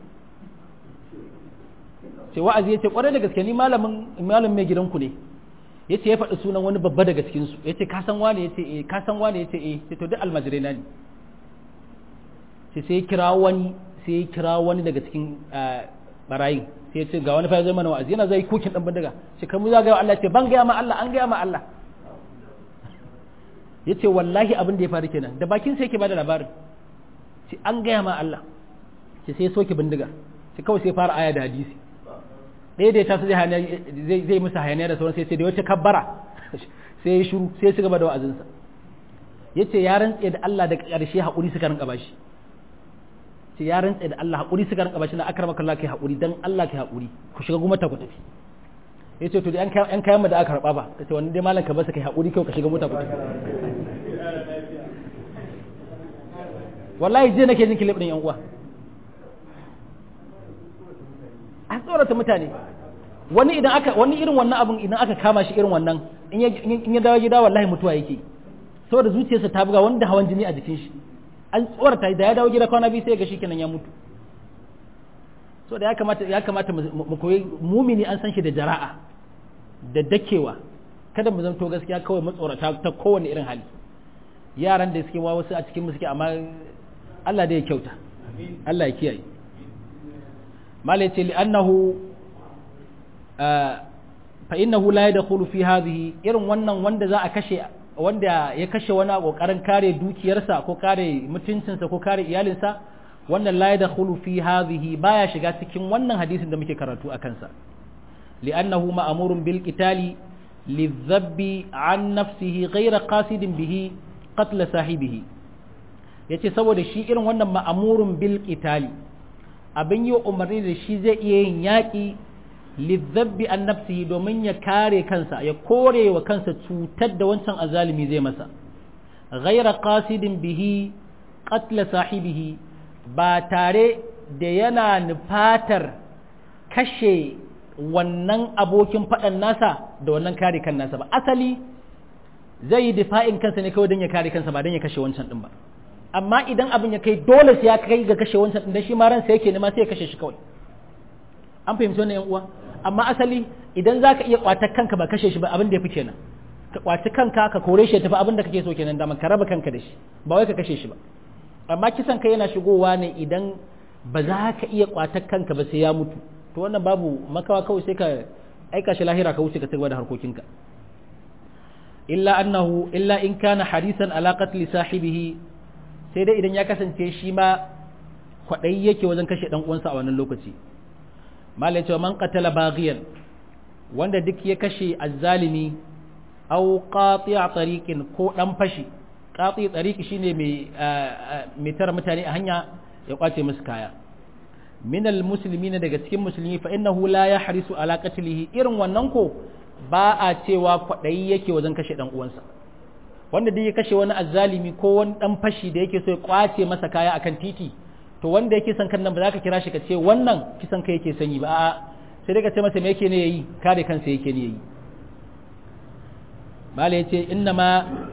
ce wa'azi yace kwarai da gaske ni malamin malamin mai gidanku ne yace ya faɗi sunan wani babba daga cikin su yace ka san wani yace eh ka san wani yace eh sai to duk almajirai na ne sai sai kira wani sai kira wani daga cikin barayin sai ya ce ga wani fa zai mana wa'azi yana zai kukin dan bindiga sai kai mu za ga Allah ce ban ga ma Allah an ga ma Allah yace wallahi abin da ya faru kenan da bakin sai yake bada labarin sai an ga ma Allah sai sai soke bindiga sai kawai sai fara aya da hadisi ɗaya da ya taso zai zai musu hayaniya da sauran sai sai da wata kabbara sai ya shiru sai ya ci gaba da wa'azinsa yace ya rantse da Allah da ƙarshe haƙuri suka rinka bashi ce ya rantse da Allah haƙuri suka rinka bashi na akramaka Allah kai haƙuri dan Allah kai haƙuri ku shiga gumata ku tafi yace to da yan kayan kayan mu da aka karba ba kace wannan dai malam ka basa kai haƙuri kai ka shiga mota ku tafi wallahi je nake jin kilif din yan uwa a tsorata mutane wani idan aka wani irin wannan abun idan aka kama shi irin wannan in ya in ya dawo gida wallahi mutuwa yake saboda zuciyarsa ta buga wanda hawan jini a jikin shi an tsorata da ya dawo gida kwana biyu sai ga shi kenan ya mutu so da ya kamata ya kamata mu koyi mumini an san shi da jara'a da dakewa kada mu zanto gaskiya kawai matsorata ta kowane irin hali yaran da suke wa wasu a cikin mu suke amma Allah da ya kyauta Allah ya kiyaye malai ce li'annahu fa innahu la yadkhulu fi hadhihi irin wannan wanda za a kashe wanda ya kashe wani a kokarin kare dukiyarsa ko kare mutuncinsa ko kare iyalinsa wannan la yadkhulu fi hadhihi baya shiga cikin wannan hadisin da muke karatu a kansa li'annahu ma'murun bil qitali lidhabbi an nafsihi ghayra qasidin bihi qatl sahibihi yace saboda shi irin wannan ma'murun bil qitali abin yi umarni da shi zai iya yin yaƙi lidhabbi an nafsihi domin ya kare kansa ya kore wa kansa cutar da wancan azalimi zai masa ghaira qasidin bihi qatl sahibihi ba tare da yana nufatar kashe wannan abokin faɗan nasa da wannan kare kan nasa ba asali zai yi difa'in kansa ne kawai don ya kare kansa ba don ya kashe wancan din ba amma idan abin ya kai dole sai ya kai ga kashe wancan din shi ma ransa yake nema sai ya kashe shi kawai an fahimci wannan yan uwa amma asali idan zaka iya kwatar kanka ba kashe shi ba abin da yafi kenan ka kwaci kanka ka kore shi tafi abin da kake so kenan da ka raba kanka da shi ba wai ka kashe shi ba amma kisan kai yana shigowa ne idan ba za ka iya kwatar kanka ba sai ya mutu to wannan babu makawa kawai sai ka aika shi lahira ka wuce ka cigaba da harkokinka illa annahu illa in kana harisan ala qatli sahibihi sai dai idan ya kasance shi ma kwaɗayi yake wajen kashe ɗan uwansa a wannan lokaci malai cewa man qatala baghiyan wanda duk ya kashe azzalimi aw qati'a tariqin ko dan fashi qati tariqi shine mai mai tara mutane a hanya ya kwace musu kaya min almuslimina daga cikin musulmi fa innahu la yahrisu ala qatlihi irin wannan ko ba a cewa kwaɗayi yake wajen kashe ɗan uwansa wanda duk ya kashe wani azzalimi ko wani dan fashi da yake so ya kwace masa kaya akan titi to wanda yake son kan nan ba za ka kira shi ka ce wannan kisan kai yake sanyi ba a'a sai dai ka ce masa me yake ne yayi kare kansa yake ne yayi mala yace inna ma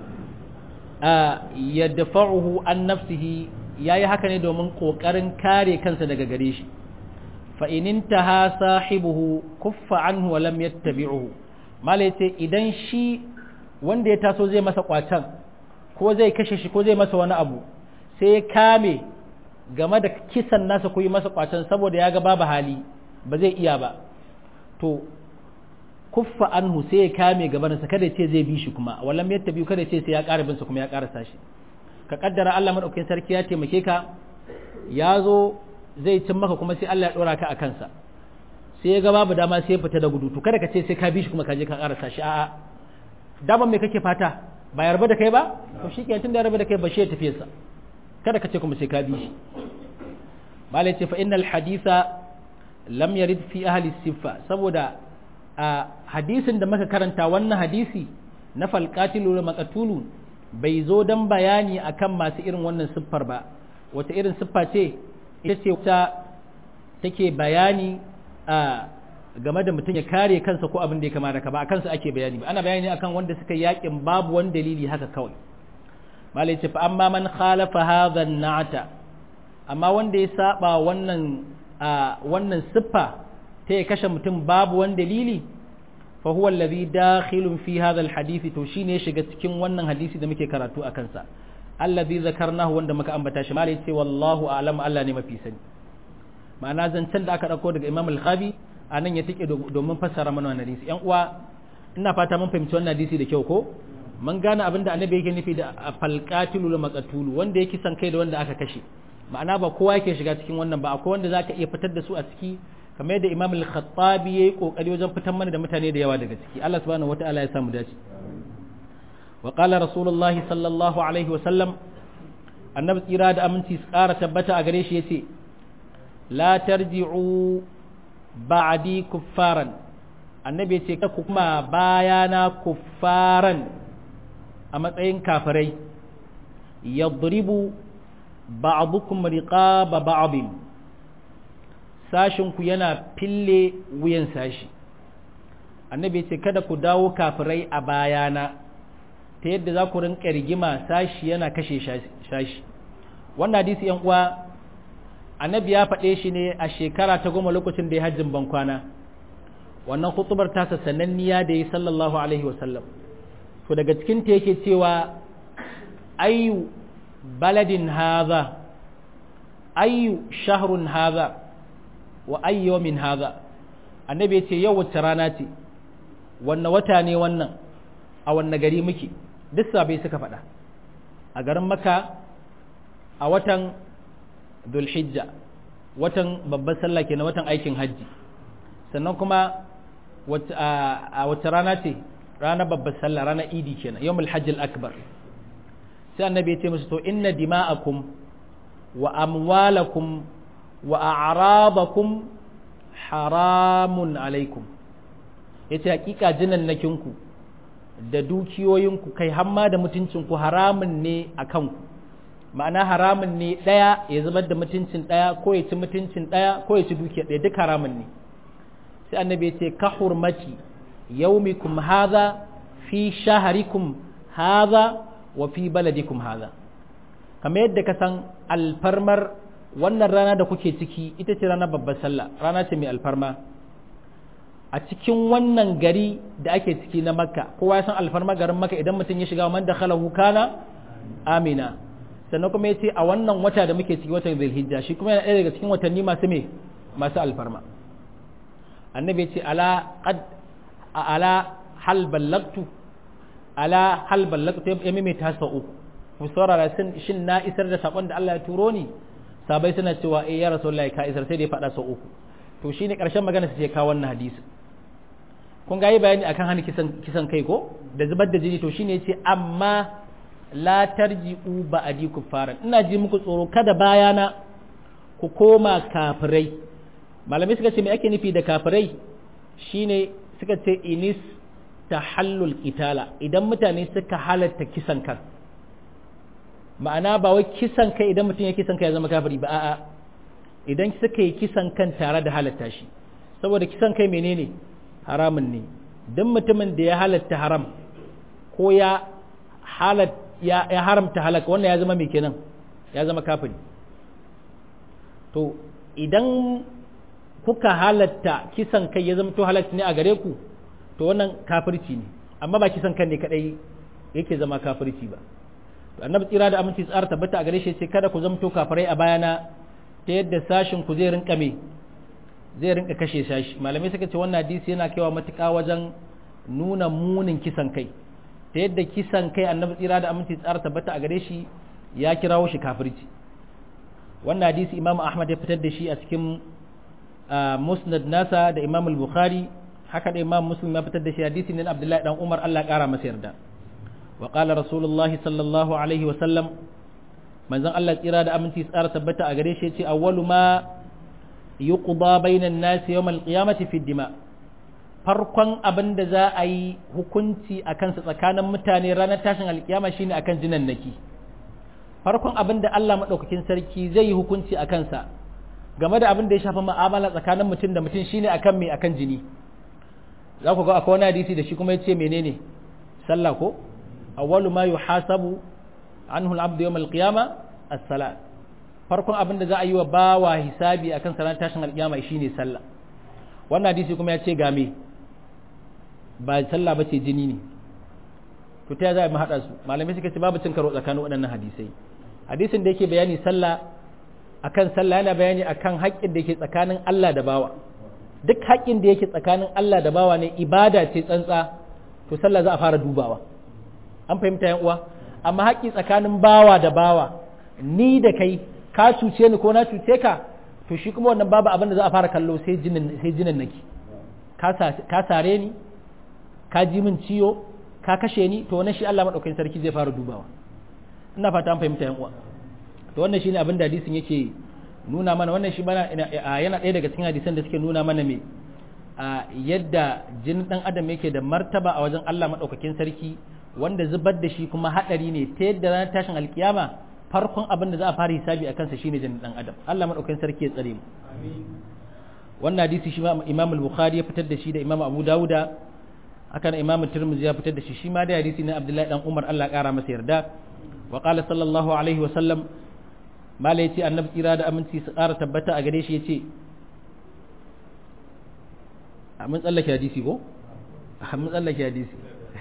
yadfa'uhu an nafsihi yayi haka ne domin kokarin kare kansa daga gare shi fa in intaha sahibuhu kuffa anhu wa lam yattabi'uhu mala yace idan shi wanda ya taso zai masa kwatan ko zai kashe shi ko zai masa wani abu sai ya kame game da kisan nasa ko yi masa kwatan saboda ya ga babu hali ba zai iya ba to kuffa anhu sai ya kame gabansa kada ya ce zai bi shi kuma wallan ya tabi kada ya ce sai ya ƙara bin sa kuma ya ƙarasa shi ka kaddara Allah madaukakin sarki ya taimake ka ya zo zai cin maka kuma sai Allah ya dora ka a kansa sai ya ga babu dama sai ya fita da gudu to kada ka ce sai ka bi shi kuma ka je ka karasa shi a'a daman me kake fata ba yarba da kai ba to shi ke tun da yarba da kai ba shi ya tafi sa kada ka ce kuma sai ka bi shi malai ce fa innal haditha lam yarid fi ahli siffa saboda a hadisin da muka karanta wannan hadisi na falqatilu da maqatulu bai zo dan bayani akan masu irin wannan siffar ba wata irin siffa ce ita ce ta take bayani a game da mutum ya kare kansa ko abin da ya kamata ka ba a kansa ake bayani ba ana bayani akan wanda suka yakin babu wani dalili haka kawai malai ce fa amma man khalafa hadha na'ata amma wanda ya saba wannan wannan siffa ta ya kashe mutum babu wani dalili fa huwa alladhi dakhilun fi hadha alhadith to shine shiga cikin wannan hadisi da muke karatu a kansa alladhi zakarnahu wanda muka ambata shi malai ce wallahu a'lam Allah ne mafi sani ma'ana zancen da aka dauko daga Imam al-Khabi anan ya tike domin fassara mana wannan hadisi yan uwa ina fata mun fahimci wannan hadisi da kyau ko mun gane abin da annabi yake nufi da falqatilu la maqtulu wanda yake san kai da wanda aka kashe ma'ana ba kowa yake shiga cikin wannan ba akwai wanda zaka iya fitar da su a ciki kamar yadda Imam al-Khattabi yayi kokari wajen fitar mana da mutane da yawa daga ciki Allah subhanahu wataala ya samu dace wa qala rasulullahi sallallahu alaihi wa sallam annabi tsira da aminci tsara tabbata a gare shi yace la tarji'u ba'di kuffaran annabi yace ka kuma bayana kuffaran a matsayin kafirai yadribu ba'dukum riqaba ba'din sashin ku yana fille wuyan sashi annabi yace kada ku dawo kafirai a bayana ta yadda za ku rinka rigima sashi yana kashe sashi wannan hadisi yan uwa annabi ya faɗe shi ne a shekara ta goma lokacin da ya hajjin bankwana wannan hutubar tasa sananniya da ya sallallahu alaihi wasallam to daga cikin ta yake cewa ayu baladin haza ayu shahrun haza wa ayyu min haza annabi ya ce yau wacce rana ce wanne wata ne wannan a wanne gari muke duk sabai suka faɗa a garin maka a watan Dhulhijja watan babban sallah kenan watan aikin hajji sannan kuma a wace rana ce ranar babban sallah ranar idi kenan yawmul hajjil akbar sai annabi ya ce musu to inna dima'akum wa amwalakum wa a'rabakum haramun alaikum yace hakika jinan nakinku da dukiyoyinku kai hamma da mutuncinku haramun ne a kanku ma'ana haramun ne ɗaya ya zubar da mutuncin ɗaya ko ya ci mutuncin ɗaya ko ya ci dukiya ɗaya duk haramun ne sai annabi ya ce ka hurmati yaumikum haza fi shaharikum haza wa fi baladikum haza kamar yadda ka san alfarmar wannan rana da kuke ciki ita ce ranar babbar sallah rana ce mai alfarma a cikin wannan gari da ake ciki na makka kowa ya san alfarma garin makka idan mutum ya shiga man da khalahu kana amina sannan kuma ya ce a wannan wata da muke ciki watan zulhijja shi kuma yana ɗaya daga cikin watanni masu me masu alfarma annabi ya ce ala qad ala hal ballagtu ala hal ballagtu ya maimaita sa uku ku saurara shin na isar da sakon da Allah ya turo ni sabai suna cewa eh ya rasulullahi ka isar sai da ya faɗa sau uku to shine ƙarshen magana sai ka wannan hadisi kun ga yi bayani akan hana kisan kisan kai ko da zubar da jini to shine yace amma la tarji'u ba'di kuffaran ina ji muku tsoro kada bayana ku koma kafirai malamai suka ce me ake nufi da kafirai shine suka ce inis tahallul qitala idan mutane suka halatta kisan kan ma'ana ba wai kisan kai idan mutum ya kisan kai ya zama kafiri ba a'a idan suka yi kisan kan tare da halatta shi saboda kisan kai menene haramun ne don mutumin da ya halatta haram ko ya halat ya, ya haramta halaka wannan ya zama mai kenan ya zama kafiri to idan kuka halatta kisan kai ya zama to halatta ne a gare ku to wannan kafirci ne amma ba kisan kan ne kadai yake zama kafirci ba to annabi tsira da aminci tsara tabbata a gare shi sai kada ku zamto kafirai a bayana ta yadda sashin ku zai rinka me zai rinka kashe sashi malamai suka ce wannan hadisi yana kaiwa matuƙa wajen nuna munin kisan kai ta yadda kisan kai annabi tsira da aminci tsara tabbata a gare shi ya kirawo shi kafirci wannan hadisi imam ahmad ya fitar da shi a cikin musnad nasa da imam al-bukhari haka da imam muslim ya fitar da shi hadisi ne abdullahi dan umar Allah kara masa yarda wa qala rasulullahi sallallahu alaihi wa sallam manzon Allah tsira da aminci tsara tabbata a gare shi yace awwalu ma yuqda bainan nas yawm al-qiyamati fi dima farkon abin da za a yi hukunci a kansa tsakanin mutane ranar tashin alkiyama shine akan jinan naki farkon abin da Allah maɗaukakin sarki zai yi hukunci a kansa game da abin da ya shafa ma'amala tsakanin mutum da mutum shine akan mai akan jini za ku ga akwai wani hadisi da shi kuma ya ce menene sallah ko awwalu ma yuhasabu anhu al-abdu yawm al-qiyama as-salat farkon abin da za a yi wa bawa hisabi akan sanar tashin alkiyama shine sallah wannan hadisi kuma ya ce ga me ba sallah ba ce jini ne to ta za a mu haɗa su malamai suka ce babu cin karo tsakanin waɗannan hadisai hadisin da yake bayani sallah akan sallah yana bayani akan haƙƙin da yake tsakanin Allah da bawa duk haƙƙin da yake tsakanin Allah da bawa ne ibada ce tsantsa to sallah za a fara dubawa an fahimta yan uwa amma haƙƙi tsakanin bawa da bawa ni da kai ka cuce ni ko na cuce ka to shi kuma wannan babu abin da za a fara kallo sai jinin sai jinin nake ka sare ni ka ji min ciwo ka kashe ni to wannan shi Allah madaukakin sarki zai fara dubawa ina fata an fahimta yan uwa to wannan shine abin da hadisin yake nuna mana wannan shi mana yana ɗaya daga cikin hadisan da suke nuna mana me a yadda jinin dan adam yake da martaba a wajen Allah madaukakin sarki wanda zubar da shi kuma hadari ne ta yadda ranar tashin alkiyama farkon abin da za a fara hisabi a kansa shine jinin dan adam Allah madaukakin sarki ya tsare mu wannan hadisi shi Imam al-Bukhari ya fitar da shi da Imam Abu Dawuda haka Imam Tirmidhi ya fitar da shi shi ma da hadisi na Abdullahi dan Umar Allah kara masa yarda wa qala sallallahu alaihi wa sallam mala yace annabi tsira da aminci su kara tabbata a gare shi yace a mun tsallake hadisi ko a mun tsallake hadisi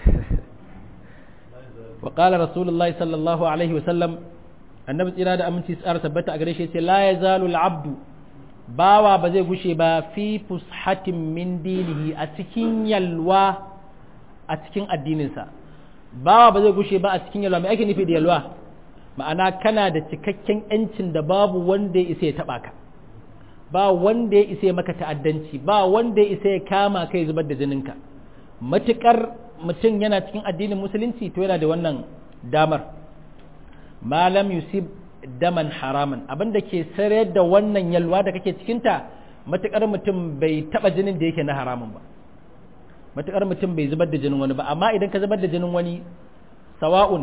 wa qala rasulullahi sallallahu alaihi wa sallam annabi tsira da aminci su kara tabbata a gare shi yace la yazalu al-abdu bawa ba zai gushe ba fi fushatin min dinihi a cikin yalwa a cikin addininsa bawa ba zai gushe ba a cikin yalwa mai ake nufi da yalwa ma'ana kana da cikakken yancin da babu wanda ya isa ya taba ka ba wanda ya isa ya maka ta'addanci ba wanda ya isa ya kama kai zubar da jininka matukar mutum yana cikin addinin musulunci to yana da wannan damar malam yusuf daman haraman abinda ke sayar da wannan yalwa da kake cikinta matukar mutum bai taba jinin da yake na haramun ba matukar mutum bai zubar da jinin wani ba amma idan ka zubar da jinin wani sawa'un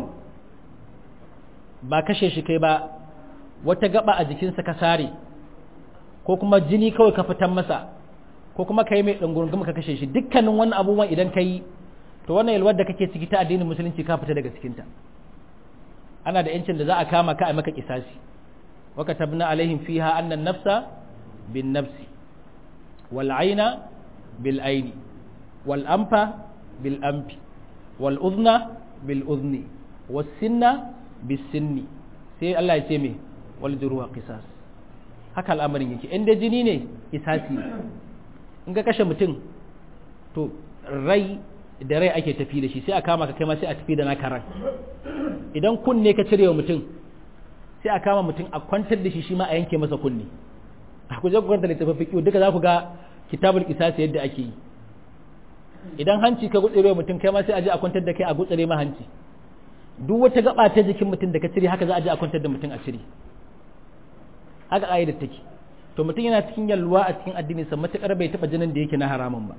ba kashe shi kai ba wata gaba a jikinsa ka sare ko kuma jini kawai ka fitan masa ko kuma ka yi mai ɗungurungum ka kashe shi dukkanin wannan abubuwan idan ka yi to wannan yalwar da kake ciki ta addinin musulunci ka fita daga cikinta ana da yancin da za a kama ka a maka kisasi wa katabna alaihim fiha anna nafsa bin nafsi wal aina bil aini wal anfa bil anfi wal udhna bil udhni was sinna bis sinni sai Allah ya ce me wal juruha qisas haka al'amarin yake inda jini ne kisasi ne in ka kashe mutum to rai da rai ake tafi da shi sai a kama ka kai ma sai a tafi da naka ran idan kunne ka cire wa mutum sai a kama mutum a kwantar da shi shi ma a yanke masa kunne a ku je ku kwanta littafin fiqh duka za ku ga kitabul qisas yadda ake yi idan hanci ka gutsire mutum kai ma sai a je a kwantar da kai a gutsire ma hanci duk wata gaba ta jikin mutum da ka cire haka za a je a kwantar da mutum a cire haka ƙa'idar take to mutum yana cikin yalwa a cikin addinin sa matakar bai taba jinin da yake na haramun ba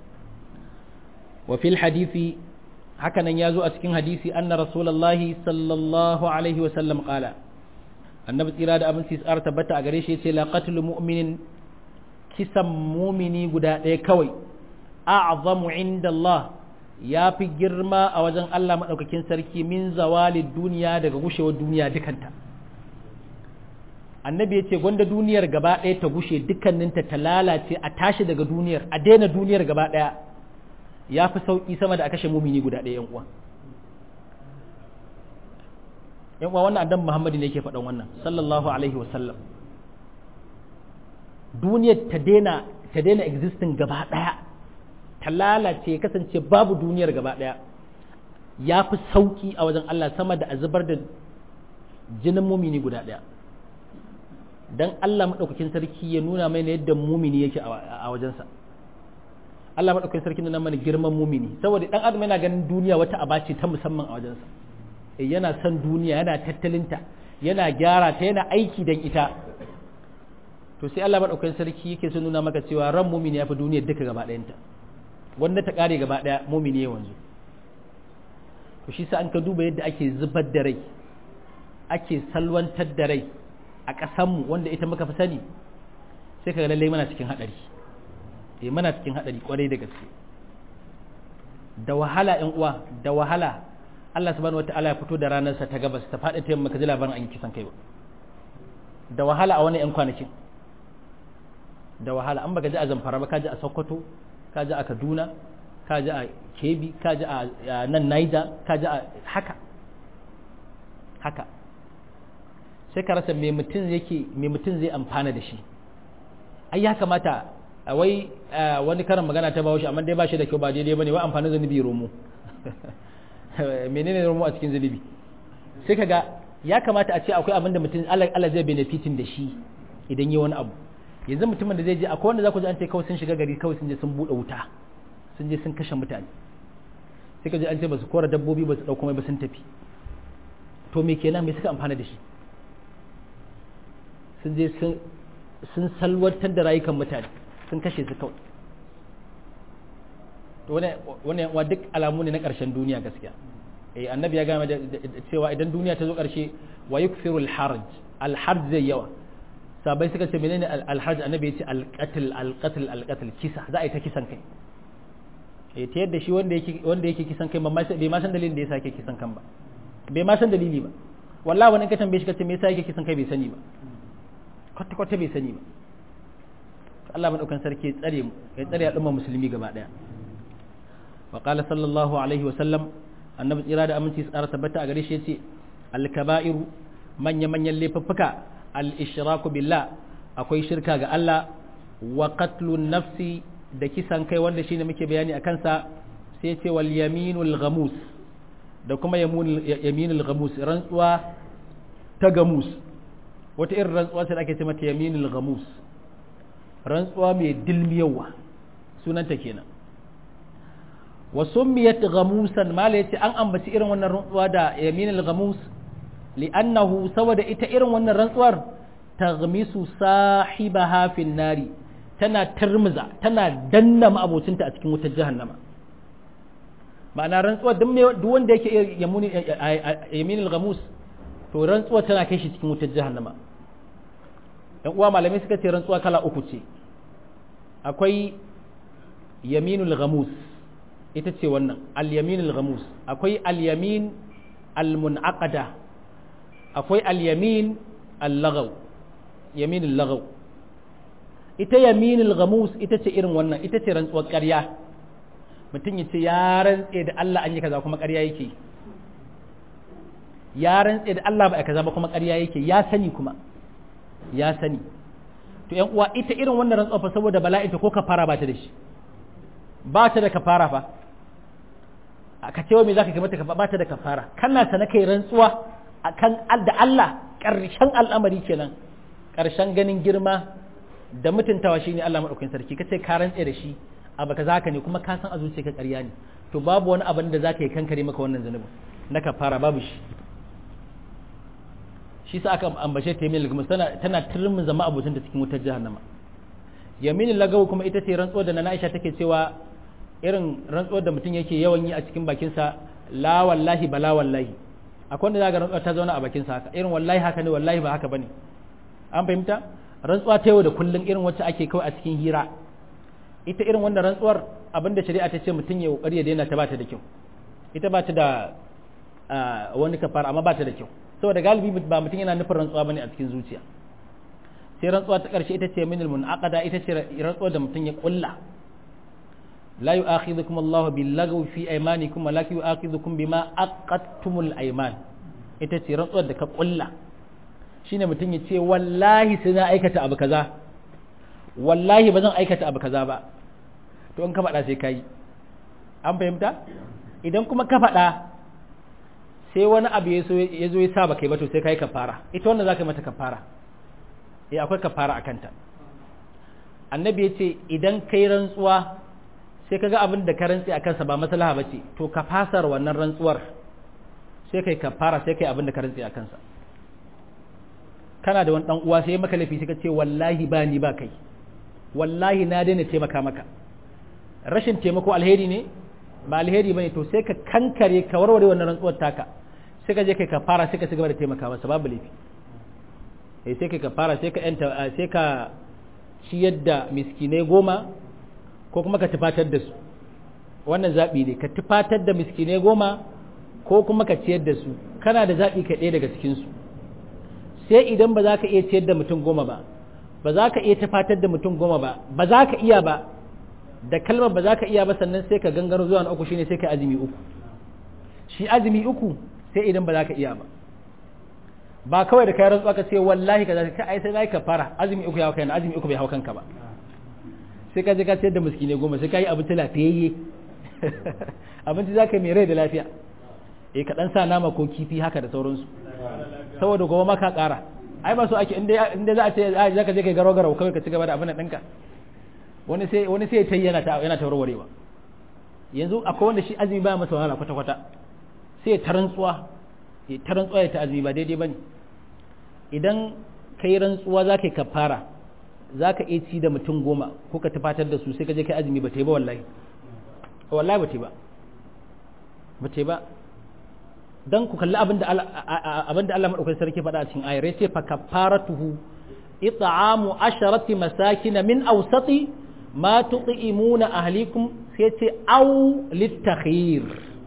wa fil hadisi haka nan ya zo a cikin hadisi anna rasulullahi sallallahu alaihi wa sallam qala annabi tsira da abin tsar tabbata a gare shi yace la qatlu mu'minin kisan mumini guda ɗaya kawai a'zamu inda Allah ya fi girma a wajen Allah maɗaukakin sarki min zawali duniya daga gushewar duniya dukanta annabi ya ce gwanda duniyar gaba ɗaya ta gushe dukkaninta ta lalace a tashi daga duniyar a daina duniyar gaba ɗaya ya fi sauƙi sama da a kashe mumini guda ɗaya uwa yan uwa wannan annabi muhammadu ne yake faɗan wannan sallallahu alaihi wasallam duniyar ta daina ta daina existing gaba ɗaya ta lalace kasance babu duniyar gaba ɗaya ya fi sauƙi a wajen Allah sama da a zubar da jinin mumini guda ɗaya dan Allah maɗaukakin sarki ya nuna mai yadda mumini yake a wajensa Allah maɗaukakin sarki nuna mana girman mumini saboda ɗan adam yana ganin duniya wata aba ce ta musamman a wajensa yana son duniya yana tattalinta yana gyara ta yana aiki don ita to sai Allah maɗaukakin sarki yake son nuna maka cewa ran mumini ya fi duniyar duka gaba ɗayanta wanda ta ƙare gaba ɗaya mumini ya wanzu to shi sa an ka duba yadda ake zubar da rai ake salwantar da rai a ƙasanmu wanda ita muka fi sani sai ka ga lallai mana cikin haɗari eh mana cikin haɗari ƙwarai da gaske da wahala ƴan uwa da wahala Allah subhanahu wata'ala ya fito da ranarsa ta gabas ta faɗi ta yamma ka ji labarin an yi kisan kai ba da wahala a wani ƴan kwanakin da wahala an baka ji a zamfara ba ka ji a sokoto ka ji a kaduna ka ji a kebi ka ji a nan naija ka ji a haka haka sai ka rasa mai mutum yake mai mutum zai amfana da shi ai ya kamata a wai wani karin magana ta bawo shi amma dai ba shi da kyau ba daidai bane wai amfanin zunubi romo menene romo a cikin zunubi sai kaga ya kamata a ce akwai abin da mutum Allah zai benefitin da shi idan yi wani abu yanzu mutumin da zai je akwai wanda za ku ji an ce kawai sun shiga gari kawai sun je sun bude wuta sun je sun kashe mutane sai ka ji an ce ba su kora dabbobi ba su dauko mai ba sun tafi to me kenan me suka amfana da shi sun je sun salwantar da rayukan mutane sun kashe su kawai to wani wa duk alamu ne na ƙarshen duniya gaskiya eh annabi ya gama da cewa idan duniya ta zo ƙarshe wa yukfiru al-harj al-harj zai yawa sabai suka ce menene al-harj annabi ya ce al-qatl al-qatl al-qatl kisa za a yi ta kisan kai eh ta yadda shi wanda yake wanda yake kisan kai bai ma san dalilin da yasa yake kisan kan ba bai ma san dalili ba wallahi wani ka tambaye shi ka ce me yasa yake kisan kai bai sani ba kwata kwata bai sani ba Allah madaukan sarki ya tsare mu ya tsare al'umma musulmi gaba daya wa qala sallallahu alaihi wa sallam annabi tsira da aminci tsara tabbata a gare shi yace al-kaba'iru manya manyan laifuffuka al-ishraku billah akwai shirka ga Allah wa qatlun nafsi da kisan kai wanda shine muke bayani akan sa sai yace wal yaminul ghamus da kuma yaminul ghamus rantsuwa ta gamus wata irin rantsuwa ce da ake ce mata yaminul ghamus rantsuwa mai dilmiyawa sunanta kenan wa summiyat ghamusan mala yace an ambaci irin wannan rantsuwa da yaminul ghamus li'annahu saboda ita irin wannan rantsuwar taghmisu sahibaha fin nari tana turmuza tana danna ma'abocinta a cikin wutar jahannama ma'ana rantsuwar duk wanda yake yaminul ghamus to rantsuwar tana kai shi cikin wutar jahannama yan uwa malamai suka ce rantsuwa kala uku ce akwai yaminul ghamus ita ce wannan al-yaminul ghamus akwai al-yamin al-munaqada akwai al-yamin al-laghaw yaminul laghaw ita yaminul ghamus ita ce irin wannan ita ce rantsuwar ƙarya mutum ya ce ya rantse da Allah an yi kaza kuma ƙarya yake ya rantse da Allah ba a kaza ba kuma ƙarya yake ya sani kuma ya sani to yan uwa ita irin wannan rantsuwa fa saboda bala'inta ko kafara ba ta da shi ba ta da kafara fa ka ce wa me zaka mata ba ta da kafara kana sana kai rantsuwa akan da Allah karshen al'amari kenan karshen ganin girma da mutuntawa shine Allah madaukakin sarki kace ka rantse da shi abu kaza ka ne kuma ka san a zuciyarka ƙarya ne to babu wani abin da zaka yi kankare maka wannan zanubin na kafara babu shi shi sa aka ambace ta yamin lagamus tana tana turmin zama abotin da cikin wutar jahannama yaminin lagawu kuma ita ce rantsuwar da na Aisha take cewa irin rantsuwar da mutum yake yawan yi a cikin bakinsa la wallahi bala wallahi akwai wanda zaka rantsuwa ta zauna a bakinsa haka irin wallahi haka ne wallahi ba haka bane an fahimta rantsuwa ta yau da kullun irin wacce ake kawai a cikin hira ita irin wannan rantsuwar abinda shari'a ta ce mutum ya kokari ya daina ta ba ta da kyau ita ba ta da wani kafara amma ba ta da kyau saboda galibi ba mutum yana nufin rantsuwa bane a cikin zuciya sai rantsuwa ta ƙarshe ita ce minal munaqada ita ce rantsuwa da mutum ya kulla la yu'akhidhukum Allah bil lagwi fi aymanikum walakin yu'akhidhukum bima aqadtumul ayman ita ce rantsuwar da ka kulla shine mutum ya ce wallahi sai na aikata abu kaza wallahi ba zan aikata abu kaza ba to in ka faɗa sai kai an fahimta idan kuma ka faɗa sai wani abu ya zo ya sa baka yi ba to sai kai kafara ita wannan zaka yi mata kafara eh akwai kafara akan ta annabi ya ce idan kai rantsuwa sai kaga abin da ka rantsi akan sa ba maslaha bace to ka fasar wannan rantsuwar sai kai kafara sai kai abin da ka rantsi akan sa kana da wani dan uwa sai maka laifi sai ka ce wallahi ba ni ba kai wallahi na daina taimaka maka rashin taimako alheri ne ba alheri bane to sai ka kankare ka warware wannan rantsuwar taka sai ka je kai kafara sai ka ci gaba da taimaka masa babu laifi eh sai kai kafara sai ka yanta sai ka ciyar da miskinai goma ko kuma ka tufatar da su wannan zabi ne ka tufatar da miskinai goma ko kuma ka ciyar da su kana da zabi ka ɗaya daga cikin su sai idan ba za ka iya ciyar da mutum goma ba ba za ka iya tufatar da mutum goma ba ba za ka iya ba da kalmar ba za ka iya ba sannan sai ka gangaro zuwa na uku shine sai ka azumi uku shi azumi uku sai idan ba za ka iya ba ba kawai da kai rantsuwa ka ce wallahi ka zaka ai sai ka fara azumi uku ya hau kaina azumi uku bai hau kanka ba sai ka je ka ciyar da miskine goma sai ka yi abinci lafiyayye abinci za ka yi mai rai da lafiya eh ka dan sa nama ko kifi haka da sauransu saboda gobe ma ka kara ai ba so ake inda za a ce za ka je kai garo garo kawai ka ci gaba da abin nan ɗinka wani sai wani sai ta yana ta yana ta warwarewa yanzu akwai wanda shi azumi ba masa wahala kwata kwata sai ta rantsuwa ya ta rantsuwa ya ta azumi ba daidai bane idan kai rantsuwa za ka yi kafara za ka iya ci da mutum goma ko ka tafatar da su sai ka je kai azumi ba ta yi ba wallahi wallahi ba ta yi ba ba ta yi ba dan ku kalli abin da abin da Allah madaukakin sarki faɗa a cikin ayar yace fa kafaratuhu it'amu asharati masakin min awsati ma tuqimuna ahlikum sai ce au litakhir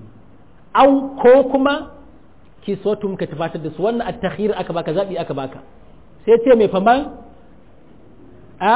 au ko kuma kisotum ka tafatar da su wannan at-takhir aka baka zabi aka baka sai ce mai faman a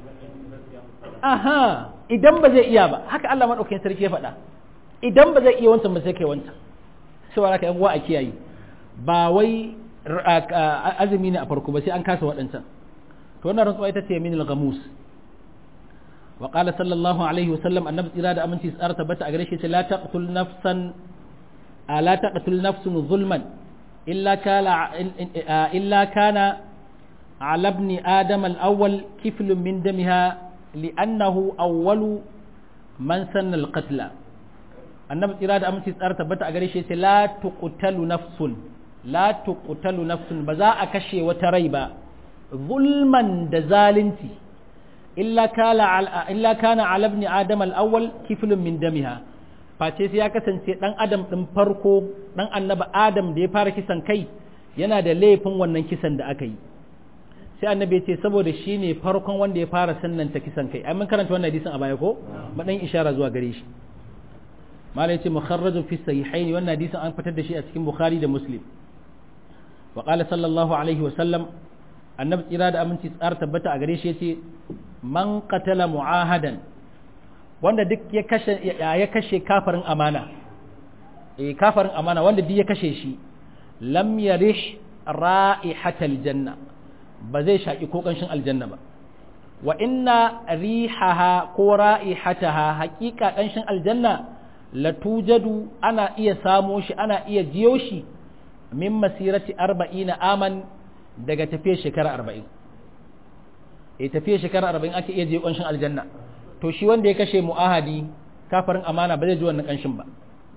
aha idan ba zai iya ba haka Allah madaukakin sarki ya faɗa idan ba zai iya wancan ba sai kai wancan cewa haka yan uwa a kiyaye ba wai azumi ne a farko ba sai an kasa waɗancan to wannan rantsuwa ita ce min al-ghamus wa qala sallallahu alaihi wa sallam annabi tsira da aminci tsara tabbata a gare shi ce la taqtul nafsan la taqtul nafsun zulman illa kana illa kana ala ibn adam al-awwal kiflun min damiha li'annahu awwalu man sanna al-qatla annabi tsira da aminci tsara tabbata a gare shi ce la tuqtalu nafsun la tuqtalu nafsun ba za a kashe wata rai ba zulman da zalunci illa kala illa kana ala ibn adam al-awwal kiflun min damiha face sai ya kasance dan adam din farko dan annabi adam da ya fara kisan kai yana da laifin wannan kisan da aka yi sai annabi ya ce saboda shi ne farkon wanda ya fara sannanta kisan kai ai mun karanta wannan hadisin a baya ko madan ishara zuwa gare shi mala yace mukharrajun fi sahihaini wannan hadisin an fitar da shi a cikin bukhari da muslim wa qala sallallahu alaihi wa sallam annabi tsira da aminci tsar tabbata a gare shi yace man qatala muahadan wanda duk ya kashe ya kashe kafarin amana eh kafarin amana wanda duk ya kashe shi lam yarish ra'ihatal janna ba zai shaki ko kanshin aljanna ba wa inna rihaha ko ra'ihataha haqiqa kanshin aljanna latujadu ana iya samo shi ana iya jiyo shi min masirati arba'ina aman daga tafiye shekara arba'in e tafiye shekara arba'in ake iya jiyo ƙanshin aljanna to shi wanda ya kashe mu'ahadi kafarin amana ba zai ji wannan ƙanshin ba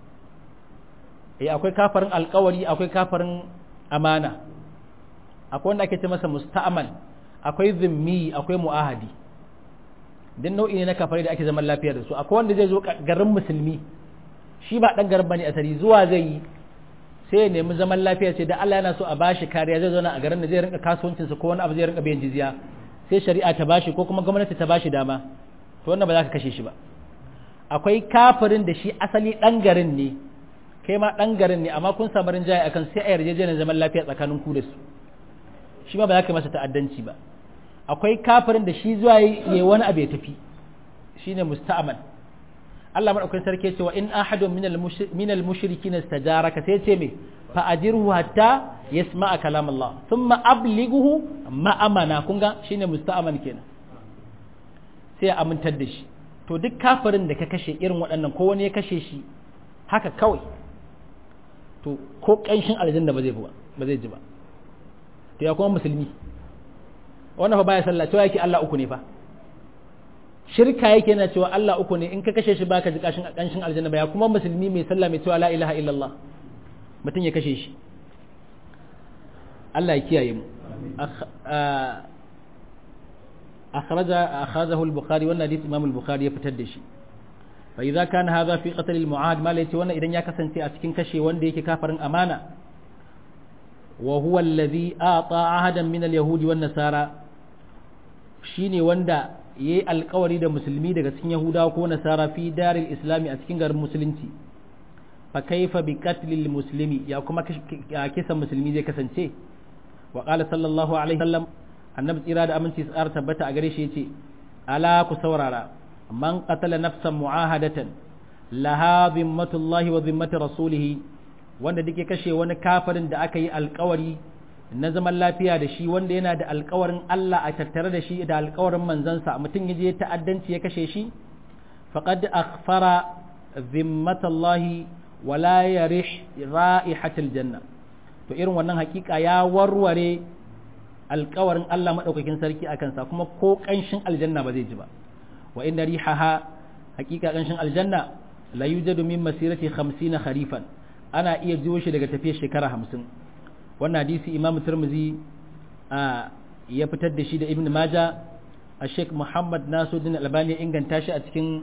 e akwai kafarin alkawari akwai kafarin amana akwai wanda ake ce masa musta'aman akwai zimmi akwai mu'ahadi din nau'i ne na kafare da ake zaman lafiya da su akwai wanda zai zo garin musulmi shi ba dan garin bane asali zuwa zai yi sai ya nemi zaman lafiya sai da Allah yana so a bashi kariya zai zauna a garin da zai rinka kasuwancin sa ko wani abu zai rinka biyan jizya sai shari'a ta bashi ko kuma gwamnati ta bashi dama to wannan ba za ka kashe shi ba akwai kafirin da shi asali dan garin ne kai ma dan garin ne amma kun samu rinjaye akan sai a yarjejeniyar zaman lafiya tsakanin ku da su shi ma ba za ka masa ta'addanci ba akwai kafirin da shi zuwa yi wani abu ya tafi shine musta'aman Allah madaukakin sarki ce wa in ahadun min al-mushrikin istajaraka sai ce me fa ajirhu hatta yasma'a kalam Allah thumma ablighuhu ma'amana kun ga shine musta'aman kenan sai ya amintar da shi to duk kafirin da ka kashe irin waɗannan ko wani ya kashe shi haka kawai to ko kanshin aljanna ba zai ba ba zai ji ba to ya kuma musulmi wannan fa baya sallah cewa yake Allah uku ne fa shirka yake yana cewa Allah uku ne in ka kashe shi baka ji kashin kanshin aljanna ba ya kuma musulmi mai sallah mai cewa la ilaha illallah mutum ya kashe shi Allah ya kiyaye mu أخرج أخرجه البخاري وأن حديث إمام البخاري يفتد شيء فإذا كان هذا في قتل المعاد ما ليتي وأن إذا يكسن أسكن كشي وأن ديك كافر أمانة وهو الذي أعطى عهدا من اليهود والنصارى شيني وندا yi alkawari da musulmi daga cikin yahudawa ko nasara fi daril islami a cikin garin musulunci fa kaifa bi qatlil muslimi ya kuma kisan musulmi zai kasance wa qala sallallahu alaihi wasallam annabi tsira da aminci tsar tabbata a gare shi yace ala ku saurara man qatala nafsan mu'ahadatan laha zimmatullahi wa zimmatu rasulih wanda dake kashe wani kafirin da aka yi alkawari na zaman lafiya da shi wanda yana da alkawarin Allah a tattare da shi da alkawarin manzansa mutum ya je ta'addanci ya kashe shi faqad akhfara zimmatallahi wa la yarih ra'ihatul janna to irin wannan hakika ya warware alkawarin Allah madaukakin sarki a kansa kuma ko kanshin aljanna ba zai ji ba wa inna rihaha hakika kanshin aljanna la yujadu min masirati 50 kharifan ana iya jiwo shi daga tafiyar shekara 50 wannan hadisi imam turmuzi ya fitar da shi da ibn maja a sheikh muhammad nasuddin albani inganta shi a cikin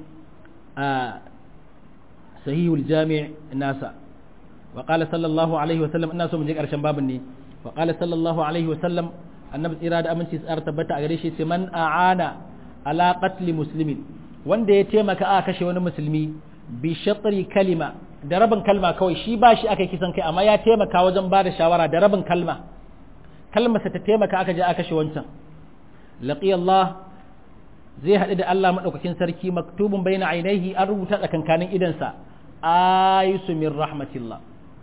sahihul jami' nasa wa qala sallallahu alaihi wa sallam ina so mu je karshen babin ne wa qala sallallahu alaihi wa sallam annabi tsira da aminci tsara tabbata a gare shi sai man a'ana ala qatli muslimin wanda ya taimaka a kashe wani musulmi bi shatri kalima da rabin kalma kawai shi ba shi aka kisan kai amma ya taimaka wajen ba da shawara da rabin kalma kalmarsa ta taimaka aka je aka kashe wancan laqi Allah zai haɗu da Allah maɗaukakin sarki maktubun bayna ainihi an rubuta tsakankanin idansa ayisu min rahmatillah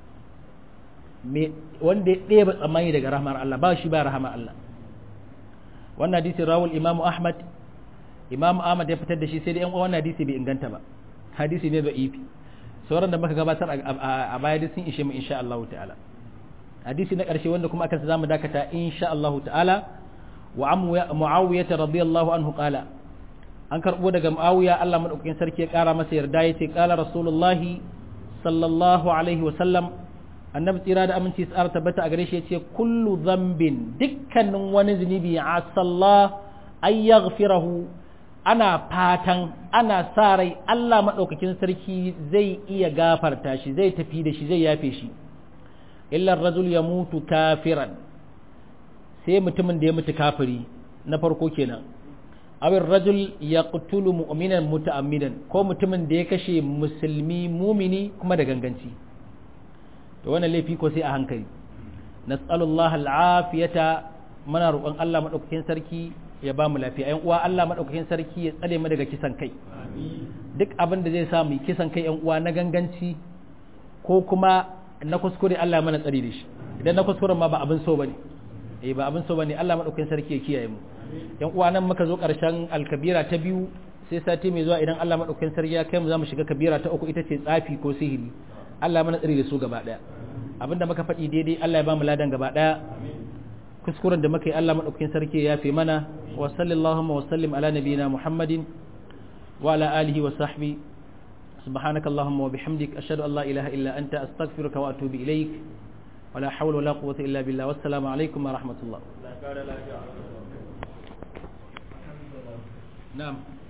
me wanda ya ɗeba tsammani daga rahmar Allah ba shi ba rahmar Allah wannan hadisi rawul imamu ahmad imamu ahmad ya fitar da shi sai da yan wannan hadisi bai inganta ba hadisi ne da ifi sauran da muka gabatar a baya duk sun ishe mu insha Allah ta'ala hadisi na ƙarshe wanda kuma aka zamu dakata insha Allah ta'ala wa muawiya radiyallahu anhu qala an karbo daga muawiya Allah madaukakin sarki ya kara masa yarda yace qala rasulullah sallallahu alaihi wa sallam annabi tsira da aminci tsara tabbata a gare shi yace kullu dhanbin dukkanin wani zunubi asallah ay yaghfirahu ana fatan ana sa rai Allah maɗaukakin sarki zai iya gafarta shi zai tafi da shi zai yafe shi illar rajul ya mutu kafiran sai mutumin da ya mutu kafiri na farko kenan awin rajul ya qutulu mu'minan muta'ammidan ko mutumin da ya kashe musulmi mumini kuma da ganganci to wannan laifi ko sai a hankali nas'alullahi al'afiyata muna roƙon Allah maɗaukakin sarki ya ba mu lafiya yan uwa Allah madaukakin sarki ya tsare mu daga kisan kai duk abin da zai sa mu kisan kai yan uwa na ganganci ko kuma na kuskure Allah mana tsare da shi idan na kuskuren ma ba abin so bane eh ba abin so bane Allah madaukakin sarki ya kiyaye mu yan uwa nan muka zo karshen alkabira ta biyu sai sati mai zuwa idan Allah madaukakin sarki ya kai mu za mu shiga kabira ta uku ita ce tsafi ko sihiri Allah mana tsare da su gaba daya abinda muka faɗi daidai Allah ya ba mu ladan gaba daya kuskuren da muka yi Allah maɗaukakin sarki ya yafe mana wa sallallahu wa sallim ala nabiyina Muhammadin wa ala alihi wa sahbi subhanaka allahumma wa bihamdik ashhadu an la ilaha illa anta astaghfiruka wa atubu ilaik wa la hawla wa la quwwata illa billah wassalamu alaikum wa rahmatullah na'am